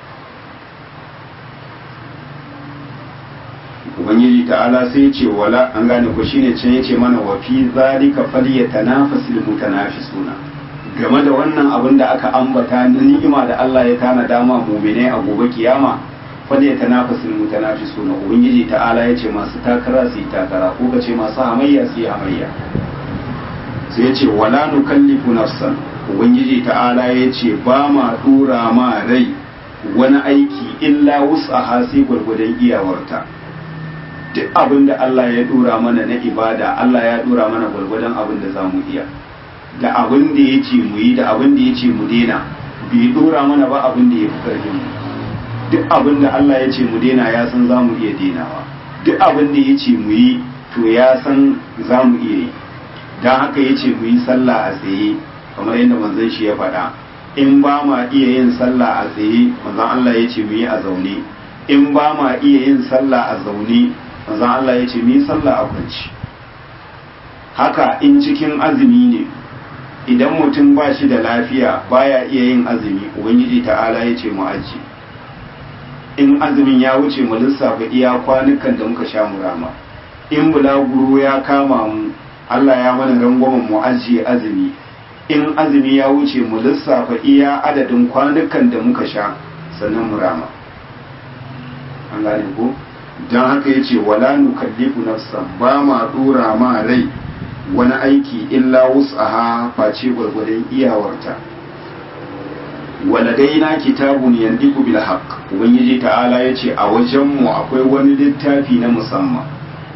ubangiji ta'ala sai ya ce wala an gane ko shine can yace mana wa fi zalika falyatanafasul mutanafisuna game da wannan abin da aka ambata na ni'ima da Allah ya tana dama mu'minai a gobe kiyama falyatanafasul mutanafisuna ubangiji ta'ala yace masu takara su yi takara ko kace masu hamayya su yi hamayya sai yace wala nukallifu nafsan ubangiji ta'ala yace ba ma dura ma rai wani aiki illa wus'aha sai gwargwadon iyawarta duk abin da Allah ya dora mana na ibada Allah ya dora mana gwargwadon abin da za mu iya da abin da ya ce mu yi da abin da ya ce mu dena bai dora mana ba abin da ya fi karfin mu duk abin da Allah ya ce mu dena ya san za mu iya denawa duk abin da ya ce mu yi to ya san za mu iya yi don haka ya ce mu yi sallah a tsaye kamar yadda manzon shi ya faɗa in ba ma iya yin sallah a tsaye manzon Allah ya ce mu yi a zaune in ba ma iya yin sallah a zaune manzon Allah ya ce mi sallah a kwanci haka in cikin azumi ne idan mutum ba shi da lafiya baya iya yin azumi ubangiji ta'ala ya ce mu aji in azumin ya wuce mu lissafa iya kwanukan da muka sha murama in bulaguro ya kama mu Allah ya mana rangwamen mu ajiye azumi in azumi ya wuce mu lissafa iya adadin kwanukan da muka sha sannan murama an gane ko don haka ya ce wala nukallifu nafsan ba ma dora ma rai wani aiki illa wus'aha face gwargwadon iyawarta waladaina kitabun yandiku bil haqq ubangiji ta'ala ya ce a wajenmu akwai wani littafi na musamman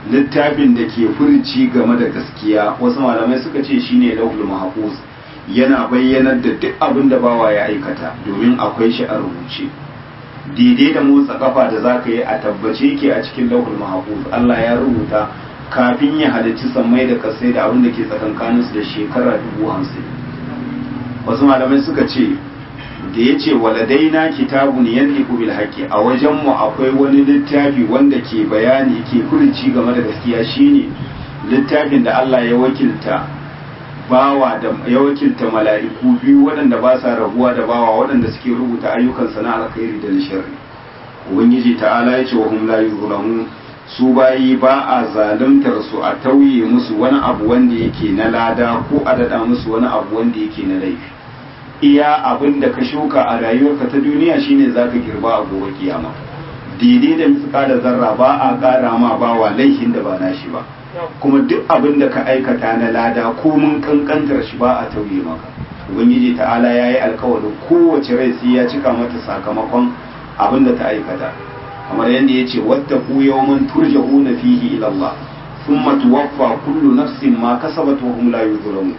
littafin da ke furci game da gaskiya wasu malamai suka ce shine lauhul mahfuz yana bayyanar da duk abin da bawa ya aikata domin akwai shi a rubuce daidai da motsa kafa da zaka yi a tabbace yake a cikin lauhul mahfuz Allah ya rubuta kafin ya halicci sammai da kasai da abin da ke tsakankaninsu da shekara dubu hamsin wasu malamai suka ce da ya ce waladaina kitabun yanliku bil haqqi a wajenmu akwai wani littafi wanda ke bayani ke furuci game da gaskiya shine littafin da Allah ya wakilta bawa da ya wakilta mala'iku biyu waɗanda ba sa rabuwa da bawa waɗanda suke rubuta ayyukansa na alkhairi da na sharri ubangiji ta'ala ya ce wa hum la yuzlamun su bayi ba a zaluntar su a tauye musu wani abu wanda yake na lada ko a dada musu wani abu wanda yake na laifi iya abin da ka shuka a rayuwarka ta duniya shine zaka girba a gobe kiyama daidai da mutsuka da zarra ba a ƙara ma bawa laifin da ba nashi ba kuma duk abin da ka aikata na lada ko mun kankantar shi ba a tauye maka ubangiji ta'ala ya yi alkawarin kowace rai sai ya cika mata sakamakon abin da ta aikata kamar yadda ya ce wata ku yawman turja'una fihi ila Allah thumma tuwaffa kullu nafsin ma kasabat wa hum la yuzlamun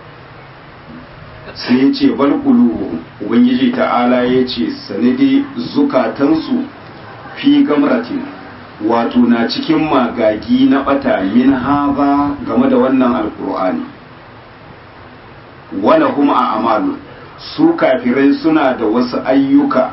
sai ya ce bal qulubuhum ubangiji ta'ala ya ce sanadi zukatansu fi gamratin wato na cikin magagi na bata min haza game da wannan alkur'ani wala kuma a amalu su kafirai suna da wasu ayyuka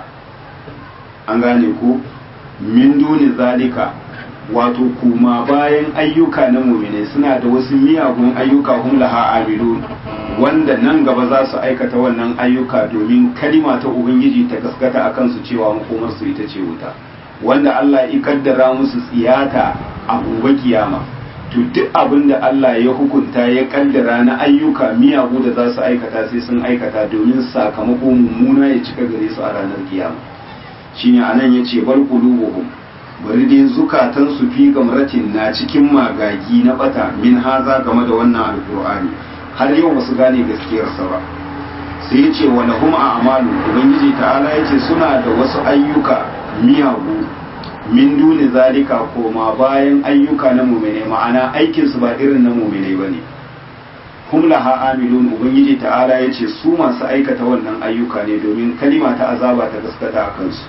an gane ko min duni zalika wato kuma bayan ayyuka na mumine suna da wasu miyagun ayyuka hum laha amilun wanda nan gaba za su aikata wannan ayyuka domin kalima ta ubangiji ta gaskata akan su cewa makomar su ita ce wuta wanda Allah ya kaddara musu tsiyata a gobe kiyama to duk abin da Allah ya hukunta ya kaddara na ayyuka miyagu da za su aikata sai sun aikata domin sakamako mummuna ya cika gare su a ranar kiyama shine anan yace bal qulubuhum bari dai zukatan su fi gamratin na cikin magagi na bata min haza game da wannan alqur'ani har yau basu gane gaskiyar sa ba sai yace wa lahum a'malu ubangiji ta'ala yace suna da wasu ayyuka miyagu min duni zalika koma bayan ayyuka na mumine ma'ana aikinsu ba irin na mumine ba ne hum laha amilun ubangiji ta'ala ya ce su masu aikata wannan ayyuka ne domin kalima ta azaba ta gaskata a kansu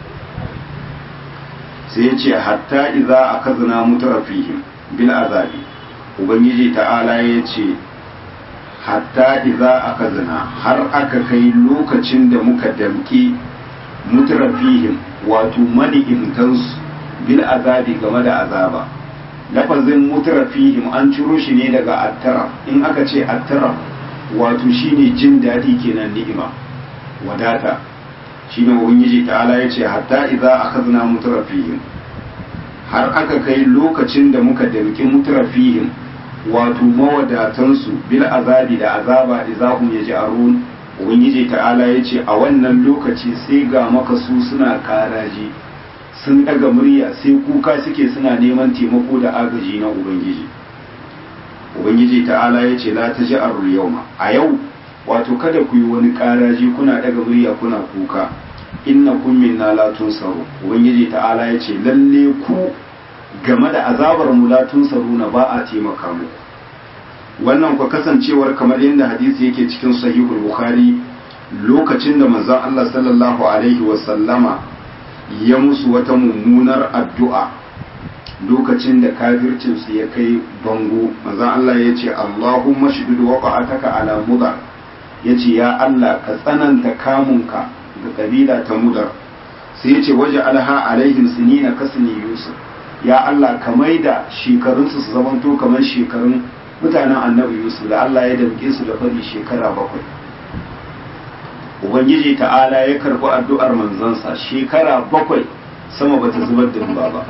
sai ya ce hatta iza akazna mutrafihim bil azabi ubangiji ta'ala ya ce hatta iza akazna har aka kai lokacin da muka damki mutrafihim wato mani'imtansu bil azabi game da azaba lafazin mutrafihim an ciro shi ne daga attara in aka ce attara wato shine jin daɗi kenan ni'ima wadata shine ubangiji ta'ala ya ce hatta idza akhadna mutrafihim har aka kai lokacin da muka damki mutrafihim wato mawadatansu bil azabi da azaba idza hum yaj'arun ubangiji ta'ala ya ce a wannan lokaci sai ga maka su suna karaji sun daga murya sai kuka suke suna neman taimako da agaji na ubangiji ubangiji ta'ala ya ce la ta ji yawma a yau wato kada ku yi wani karaji kuna daga murya kuna kuka inna kun minna la tunsaru ubangiji ta'ala ya ce lalle ku game da azabar mu la tunsaru na ba a taimaka muku wannan ku kasancewar kamar yadda hadisi yake cikin sahihul bukhari lokacin da manzon Allah sallallahu alaihi wa sallama ya musu wata mummunar addu'a lokacin da kafircin su ya kai bango manzon Allah ya ce Allahumma shidid waqa'ataka ala mudar yace ya Allah ka tsananta kamunka ga kabila ta mudar sai yace waje alha alaihim sinina kasni yusuf ya Allah ka maida shekarunsu su zamanto kamar shekarun mutanen annabi yusuf da Allah ya damke su da fari shekara bakwai ubangiji ta'ala ya karbi addu'ar manzansa shekara bakwai sama bata zubar da ruwa ba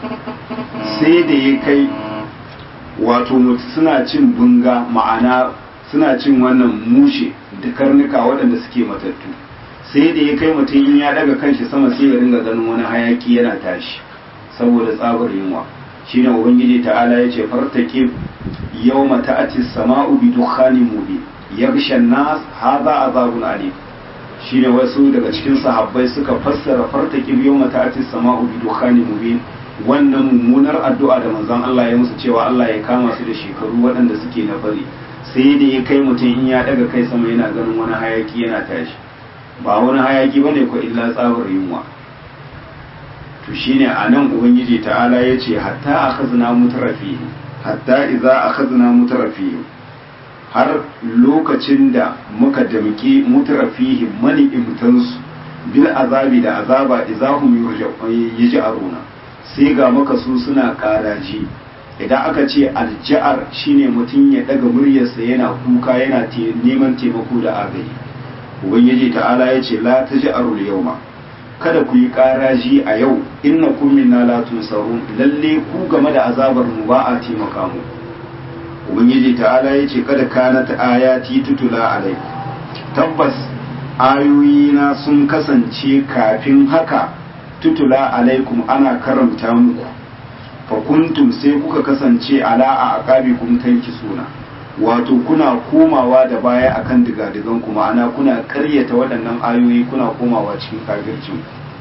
sai da ya kai wato mutu suna cin bunga ma'ana suna cin wannan mushe da karnuka waɗanda suke matattu sai da ya kai mutum in ya daga kanshi sama sai ya ringa ganin wani hayaki yana tashi saboda tsabar yunwa shine ubangiji ta'ala ya ce fartake yawma ta'ati sama'u bi dukhanin mubin yaghsha an-nas hadha azabun alim shine wasu daga cikin sahabbai suka fassara fartake yawma ta'ati sama'u bi dukhanin mubin wannan mummunar addu'a da manzon Allah ya musu cewa Allah ya kama su da shekaru waɗanda suke na fari sai da ya kai mutum in ya daga kai sama yana ganin wani hayaki yana tashi ba wani hayaki bane ko illa tsabar yunwa to shine anan ubangiji ta'ala ya ce hatta akhazna mutrafihi hatta idza akhazna mutrafihi har lokacin da muka damki mutrafihi mani imtansu bil azabi da azaba idahum yaj'aruna sai ga maka su suna karaji idan aka ce alja'ar shine mutum ya daga muryarsa yana kuka yana neman taimako da agaji ubangiji ta'ala ya ce la taj'arul yawma kada ku yi karaji a yau innakum minna la tunsarun lalle ku game da azabar mu ba a taimaka mu ubangiji ta'ala ya ce kada kanat ayati tutula alai tabbas ayoyina sun kasance kafin haka tutula alaikum ana karanta muku fa kuntum sai kuka kasance ala a aqabikum suna wato kuna komawa da baya akan digadigan ku ma'ana kuna karyata waɗannan ayoyi kuna komawa cikin kafircin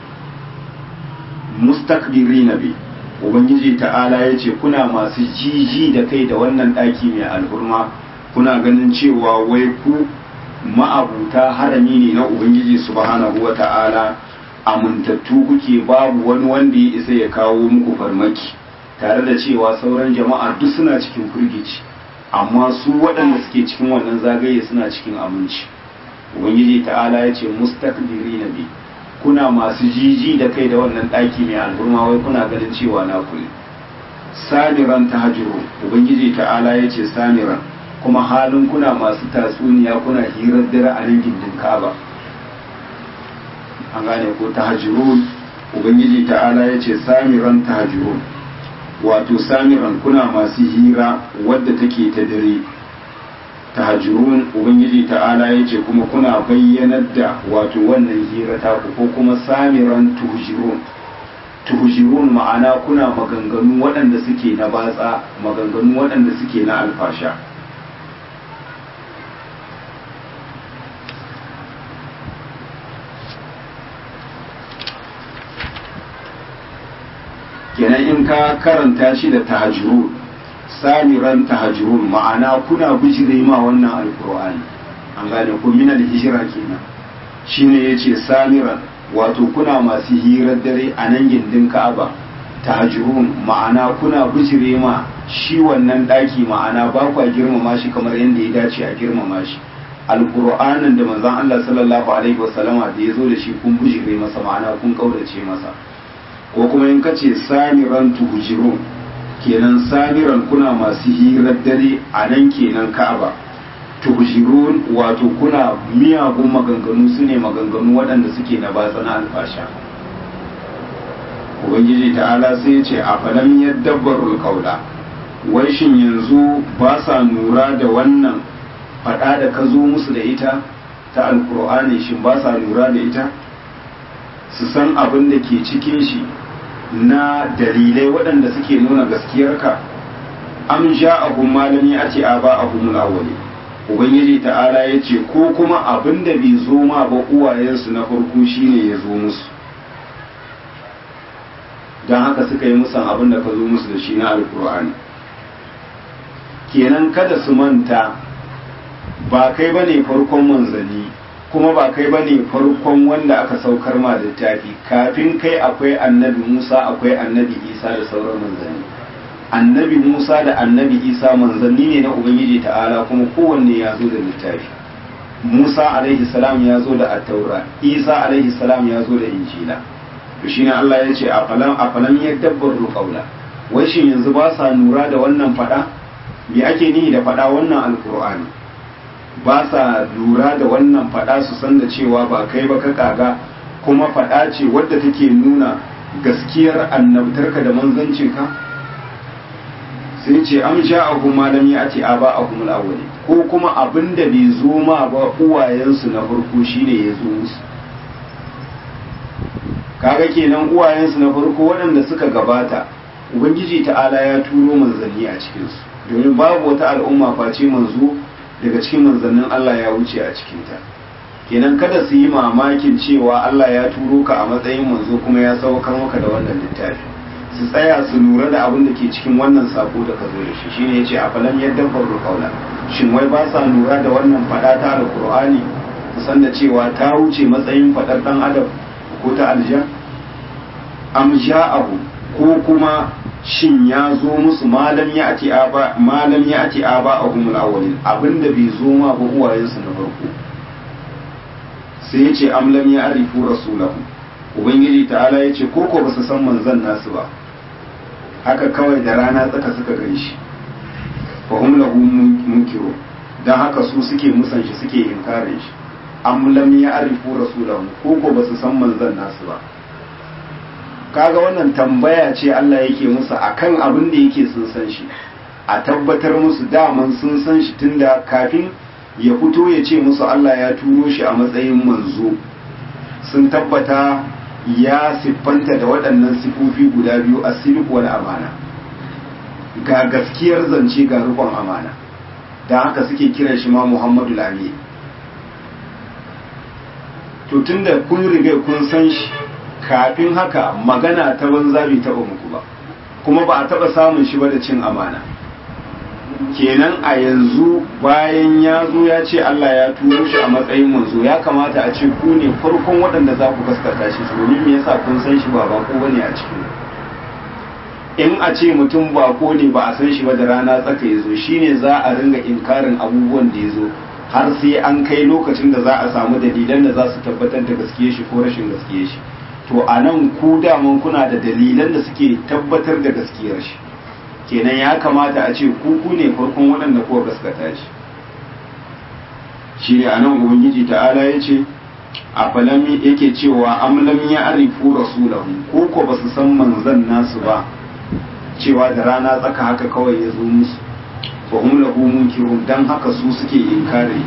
mustakbirina bi ubangiji ta'ala ya ce kuna masu jiji da kai da wannan ɗaki mai alhurma kuna ganin cewa wai ku ma'abuta harami ne na ubangiji subhanahu wa ta'ala amintattu kuke babu wani wanda ya isa ya kawo muku farmaki tare da cewa sauran jama'a duk suna cikin firgici amma su waɗanda suke cikin wannan zagaye suna cikin aminci ubangiji ta'ala ya ce mustakbiri na bi kuna masu jiji da kai da wannan ɗaki mai alburma wai kuna ganin cewa na kule samiran ta hajjiro ubangiji ta'ala ya ce samiran kuma halin kuna masu tatsuniya kuna hirar dare a nan gindin kaba an gane ko tahajirun ubangiji ta'ala ya ce samiran tahajirun wato samiran kuna masu hira wadda take ta dare tahajirun ubangiji ta'ala ya ce kuma kuna bayyanar da wato wannan hira ta ko kuma samiran tuhujirun tuhujirun ma'ana kuna maganganu waɗanda suke na batsa maganganu waɗanda suke na alfasha kenan in ka karanta shi da tahajjurun samiran tahajjurun ma'ana kuna bijire ma wannan alkur'ani an gane ko min hijira kenan shine yace samiran wato kuna masu hirar dare a nan gindin Ka'aba tahajjurun ma'ana kuna bijire ma shi wannan daki ma'ana ba kwa girmama shi kamar yadda ya dace a girmama shi alkur'anin da manzon Allah sallallahu alaihi wasallama da ya zo da shi kun bijire masa ma'ana kun kaurace masa ko kuma in ka ce samiran tuhujirun kenan samiran kuna masu hirar dare a nan kenan ka'aba tuhujirun wato kuna miyagun maganganu su ne maganganu waɗanda suke na batsa na alfasha ubangiji ta'ala sai ya ce a falam yadabbarul kaula wai shin yanzu ba sa nura da wannan faɗa da ka zo musu da ita ta alkur'ani shin ba sa lura da ita su san abin da ke cikin shi na dalilai waɗanda suke nuna gaskiyarka am ja'ahum malami a ce a ba ahum awwali ubangiji ta'ala ya ce ko kuma abin da bai zo ma ba uwayensu na farko shine ya zo musu don haka suka yi musan abin da ka zo musu da shi na alkur'ani kenan kada su manta ba kai bane farkon manzanni kuma ba kai bane farkon wanda aka saukar ma littafi kafin kai akwai annabi Musa akwai annabi Isa da sauran manzanni annabi Musa da annabi Isa manzanni ne na Ubangiji ta'ala kuma kowanne ya zo da littafi Musa alaihi salam ya zo da attaura Isa alaihi salam ya zo da injila to shine Allah ya ce a falam a falam yadabbaru qawla wai shin yanzu ba sa nura da wannan fada me ake nihi da fada wannan alqur'ani ba sa lura da wannan fada su san da cewa ba kai ba ka kaga kuma fada ce wadda take nuna gaskiyar annabtarka da manzancinka sai ce am ja'ahum ma lam ya'ti aba'ahum al-awwali ko kuma abinda bai zo ma ba uwayensu na farko shine ya zo musu kaga kenan uwayensu na farko waɗanda suka gabata ubangiji ta'ala ya turo manzanni a cikinsu domin babu wata al'umma face manzo daga cikin manzannin Allah ya wuce a cikinta kenan kada su yi mamakin cewa Allah ya turo ka a matsayin manzo kuma ya saukar maka da wannan littafi su tsaya su lura da abin da ke cikin wannan sako da ka zo da shi shine yace a falan yadda faru kaula shin wai ba sa lura da wannan fada ta alqur'ani su san da cewa ta wuce matsayin fadar dan adam ko ta aljan am ja'ahu ko kuma shin ya zo musu malam ya ati aba malam ya ati aba ahum alawalin abinda bai zo ma ba uwayensu na farko sai ya ce am lam ya arifu rasulahu ubangiji ta'ala ya ce ko ko ba su san manzon nasu ba haka kawai da rana tsaka suka gan shi fa hum lahu munkiru dan haka su suke musan shi suke inkarin shi am lam ya arifu rasulahu ko ko ba su san manzon nasu ba kaga wannan tambaya ce Allah yake musu akan abin da yake sun san shi a tabbatar musu daman sun san shi tunda kafin ya fito ya ce musu Allah ya turo shi a matsayin manzo sun tabbata ya siffanta da waɗannan sifofi guda biyu a silku wal amana ga gaskiyar zance ga rubon amana don haka suke kiran shi ma Muhammadu Lami to tunda kun riga kun san shi kafin haka magana ta banza bai taba muku ba kuma ba a taba samun shi ba da cin amana kenan a yanzu bayan ya zo ya ce Allah ya turo shi a matsayin manzo ya kamata a ce ku ne farkon waɗanda za ku gaskata shi domin me yasa kun san shi ba bako bane a cikin in a ce mutum bako ne ba a san shi ba da rana tsaka ya zo shine za a ringa inkarin abubuwan da ya zo har sai an kai lokacin da za a samu dalilan da za su tabbatar da gaskiye shi ko rashin gaskiye shi to a nan ku daman kuna da dalilan da suke tabbatar da gaskiyar shi kenan ya kamata a ce ku ku ne farkon waɗanda kuwa gaskata shi shi ne a nan ubangiji ta'ala ya ce a falami yake cewa amlam ya arifu rasulahu ko ko ba su san manzan nasu ba cewa da rana tsaka haka kawai ya zo musu fa hum lahu munkirun dan haka su suke inkari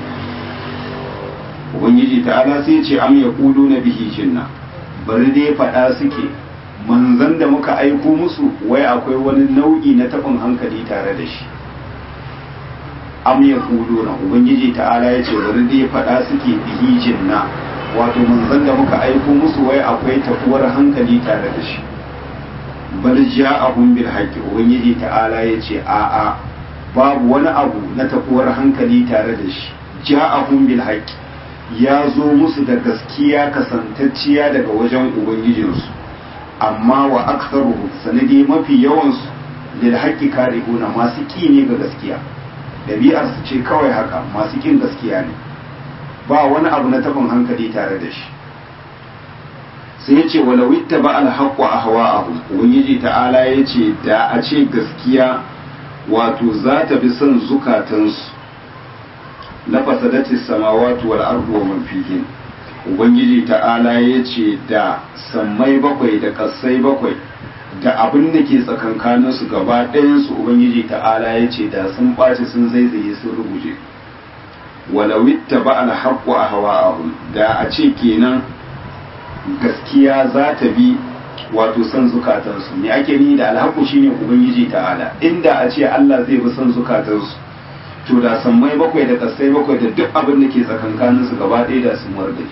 ubangiji ta'ala sai ya ce am yaquluna bihi jinna bari dai faɗa suke manzan da muka aiko musu wai akwai wani nau'i na taɓin hankali tare da shi am ya na ubangiji ta'ala ya ce bari dai faɗa suke bihi jinna wato manzan da muka aiko musu wai akwai tafuwar hankali tare da shi bal ja'ahum bil haqqi ubangiji ta'ala ya ce a'a babu wani abu na tafuwar hankali tare da shi ja'ahum bil haqqi ya zo musu da gaskiya kasantacciya daga wajen ubangijinsu amma wa aktharuhum sanadi mafi yawansu lil haqqi karihuna masu ki ne ga gaskiya dabi'ar su ce kawai haka masu kin gaskiya ne ba wani abu na tabin hankali tare da shi sai yace walau ittaba al haqqu ahwa'ahum ubangiji ta'ala yace da a ce gaskiya wato za ta bi son zukatansu la fasadatis samawati wal ardu wa man fihin ubangiji ta'ala ya ce da sammai bakwai da kassai bakwai da abin da ke tsakankanin su gaba ɗayansu ubangiji ta'ala ya ce da sun ɓaci sun zaizaye sun rubuje walawitta ba alhaqqu ahwa'ahum da a ce kenan gaskiya za ta bi wato son zukatansu me ake ni da alhaqqu shine ubangiji ta'ala inda a ce Allah zai bi son zukatansu to da sammai bakwai da kasai bakwai da duk abin da ke tsakankanin su gaba ɗaya da sun wargaje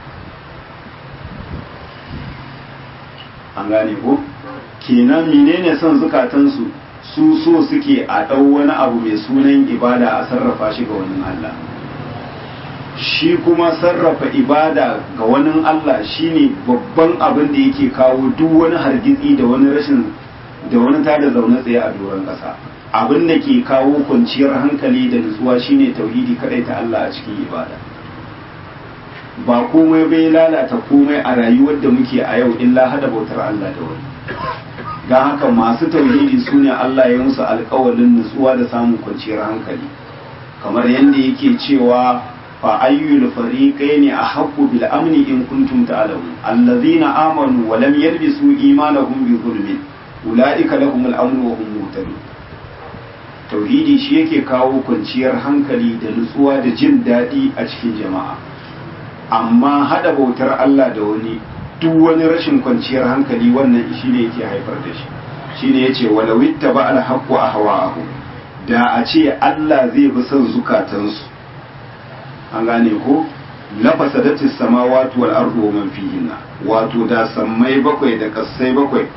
an gane ko kenan menene son zukatansu su so suke a ɗau wani abu mai sunan ibada a sarrafa shi ga wani Allah shi kuma sarrafa ibada ga wani Allah shine babban abin da yake kawo duk wani hargitsi da wani rashin da wani tada zaune tsaye a doron ƙasa abin da ke kawo kwanciyar hankali da nutsuwa shine tauhidi kadai ta Allah a cikin ibada ba komai bai lalata komai a rayuwar da muke a yau illa hada bautar Allah da wani don haka masu tauhidi su ne Allah ya musu alkawalin nutsuwa da samun kwanciyar hankali kamar yadda yake cewa fa ayyul fariqaini ahaqqu bil amni in kuntum ta'lamun allazina amanu wa lam yalbisu imanahum bi zulmin ulaika lahumul amnu wa hum muhtadun tauhidi shi yake kawo kwanciyar hankali da nutsuwa da jin daɗi a cikin jama'a amma hada bautar Allah da wani duk wani rashin kwanciyar hankali wannan shi ne yake haifar da shi shi ne ya ce walawitta ba alhaƙu a hawa'ahu da a ce Allah zai bi son zukatansu an gane ko lafasa datis samawati wal ardu wa man fihinna wato da sammai bakwai da kassai bakwai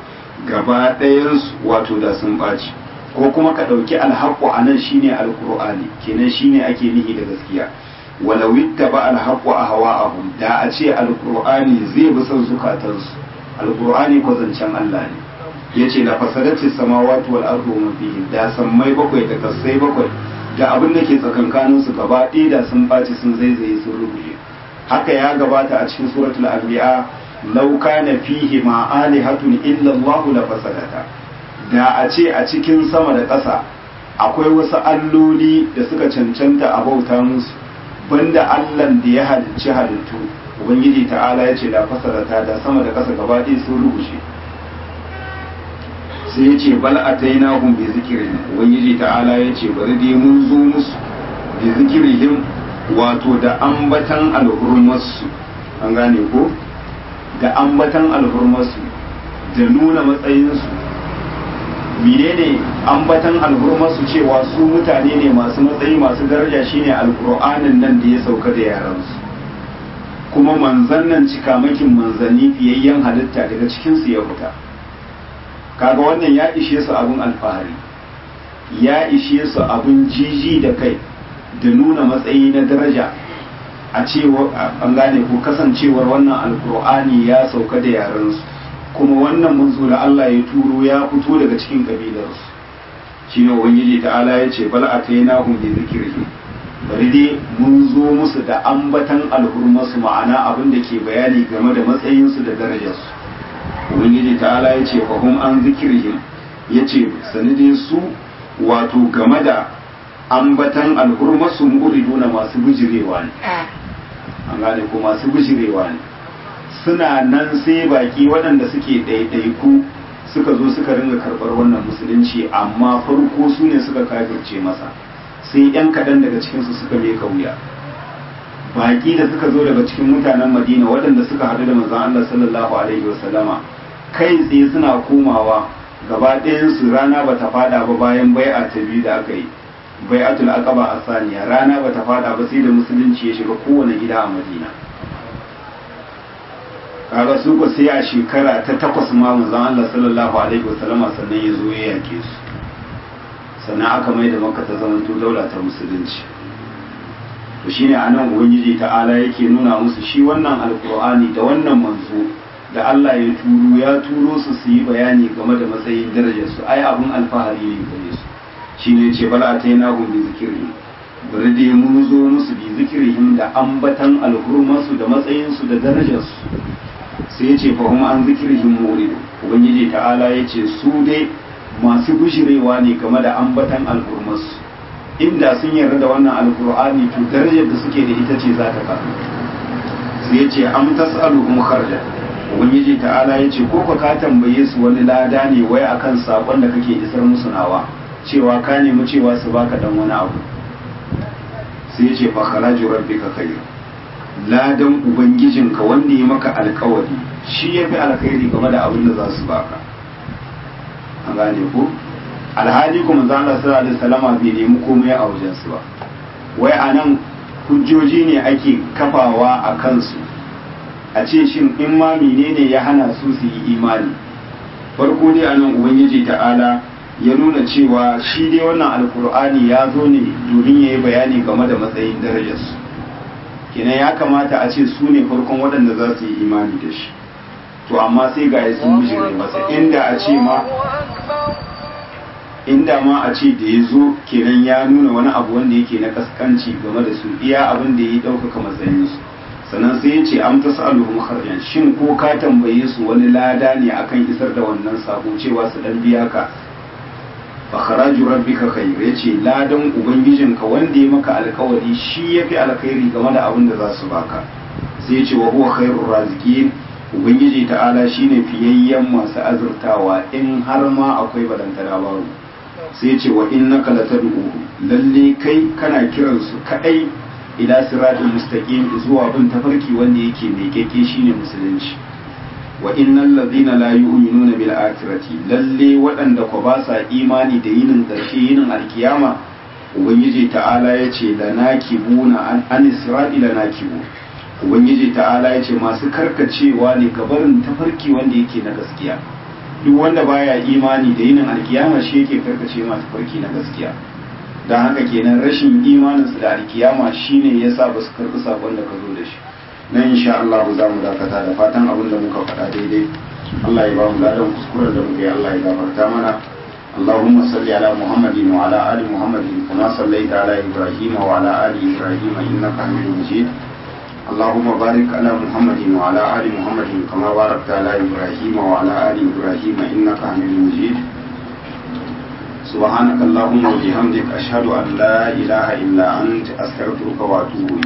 gaba ɗayansu wato da sun ɓaci ko kuma ka ɗauki alhaƙo a nan shine alƙur'ani kenan shine ake nihi da gaskiya walau ba alhaƙo a hawa abu da a ce alƙur'ani zai bi son zukatansu alƙur'ani ko zancen Allah ne yace la fasadati samawati wal ardu wa fihi da sammai bakwai da kasai bakwai da abin da ke tsakankanin su gaba ɗaya da sun ɓaci sun zaizaye sun rubuce haka ya gabata a cikin suratul anbiya law kana fihi ma alihatun illa Allah la fasadata da a ce a cikin sama da ƙasa akwai wasu alloli da suka cancanta a bauta musu banda Allah da ya halicci halittu ubangiji ta'ala ya ce da fasadata da sama da ƙasa gaba ɗaya sun rubuce sai ya ce bal atainahum bi zikrihim ubangiji ta'ala ya ce bari dai mun zo musu bi zikrihim wato da ambatan alhurmarsu an gane ko da ambatan alhurmarsu da nuna matsayinsu menene ambatan alhurmarsu cewa su mutane ne masu matsayi masu daraja shine alkur'anin nan da ya sauka da yaransu kuma manzan nan cikamakin manzanni fiyayyen halitta daga cikinsu ya fita kaga wannan ya ishe su abin alfahari ya ishe su abin jiji da kai da nuna matsayi na daraja a cewa an gane ko kasancewar wannan alkur'ani ya sauka da yarensu kuma wannan manzo da Allah ya turo ya fito daga cikin kabilarsu shine ubangiji ta'ala ya ce bal atainahum bi zikrihi bari dai mun zo musu da ambatan alhurmasu ma'ana abin da ke bayani game da matsayinsu da darajarsu ubangiji ta'ala ya ce fahim an zikirhim ya ce sanidin su wato game da ambatan alhurmasu muriduna masu bijirewa ne an gane ko masu bijirewa ne suna nan sai baki waɗanda suke ɗaiɗaiku suka zo suka ringa karɓar wannan musulunci amma farko su ne suka kafirce masa sai yan kaɗan daga cikinsu suka meka wuya baki da suka zo daga cikin mutanen madina waɗanda suka haɗu da manzon Allah sallallahu alaihi wasallama kai tsaye suna komawa gaba ɗayansu rana ba ta fada ba bayan bai'a ta biyu da aka yi bai'atul aqaba a saniya rana ba ta fada ba sai da musulunci ya shiga kowane gida a madina kaga su ko sai a shekara ta takwas ma manzon Allah sallallahu alaihi wasallama sannan ya zo ya yake su sannan aka mai da makka ta zamanto daula ta musulunci to shine anan ubangiji ta'ala yake nuna musu shi wannan alqur'ani da wannan manzo da Allah ya turo ya turo su su yi bayani game da matsayin darajar su ai abun alfahari ne gare su shine yace bal ataina hum bi zikri bari dai mun zo musu bi zikrihim da ambatan alhurmasu da matsayin su da darajar su sai yace fa hum an zikrihim murid ubangiji ta'ala yace su dai masu bishirewa ne game da ambatan alhurmasu inda sun yarda da wannan alkur'ani to darajar da suke da ita ce za ta karu sai yace am tas'aluhum kharja ubangiji ta'ala yace ko ka ka tambaye su wani lada ne wai akan sakon da kake isar musu nawa cewa ka nemi cewa su baka dan wani abu sai yace fa kharaju rabbika khair ladan ubangijinka wanda ya maka alkawari shi yafi alkhairi game da abin da za su baka an gane ko alhali kuma za Allah sallallahu alaihi wasallama bai nemi komai a wajen su ba wai anan hujjoji ne ake kafawa a kansu a ce shin in ma menene ya hana su su yi imani farko dai anan ubangiji ta'ala ya nuna cewa shi dai wannan alkur'ani ya zo ne domin ya yi bayani game da matsayin darajarsu kenan ya kamata a ce su ne farkon waɗanda za su yi imani da shi to amma sai ga sun bijire masa inda a ce ma inda ma a ce da ya zo kenan ya nuna wani abu wanda yake na kaskanci game da su iya abin da ya ɗaukaka matsayinsu sannan sai ya ce an ta sa'aluhum kharjan shin ko ka tambaye su wani lada ne akan isar da wannan sako cewa su dan biya ka fa kharaju rabbika khair yace ladan ubangijinka wanda ya maka alkawari shi yafi alkhairi game da abin da za su baka sai ya ce wa huwa khairur raziqin ubangiji ta'ala shine fiyayyen masu azurtawa in har ma akwai balantana baro sai ce wa innaka latad'u lalle kai kana kiran su kadai ila siratul mustaqim zuwa bin tafarki wanda yake mai keke shine musulunci wa innal ladina la yu'minuna bil akhirati lalle waɗanda ko ba sa imani da yinin ƙarshe yinin alkiyama ubangiji ta'ala yace lanakibuna an an sirati lanakibu ubangiji ta'ala yace masu karkacewa ne gabarin tafarki wanda yake na gaskiya duk wanda baya imani da yinin alkiyama shi yake karkace masu farki na gaskiya don haka kenan rashin imaninsu da alkiyama shine yasa ba su karɓi sakon da ka zo da shi na insha Allah za mu dakata da fatan abin da muka faɗa daidai Allah ya ba mu ladan kuskuren da muka yi Allah ya gafarta mana اللهم صل على محمد وعلى آل محمد كما صليت على إبراهيم وعلى آل إبراهيم إنك حميد مجيد اللهم بارك على محمد وعلى آل محمد كما باركت على إبراهيم وعلى آل إبراهيم إنك حميد مجيد سبحانك اللهم وبحمدك أشهد أن لا إله إلا أنت أستغفرك وأتوب إليك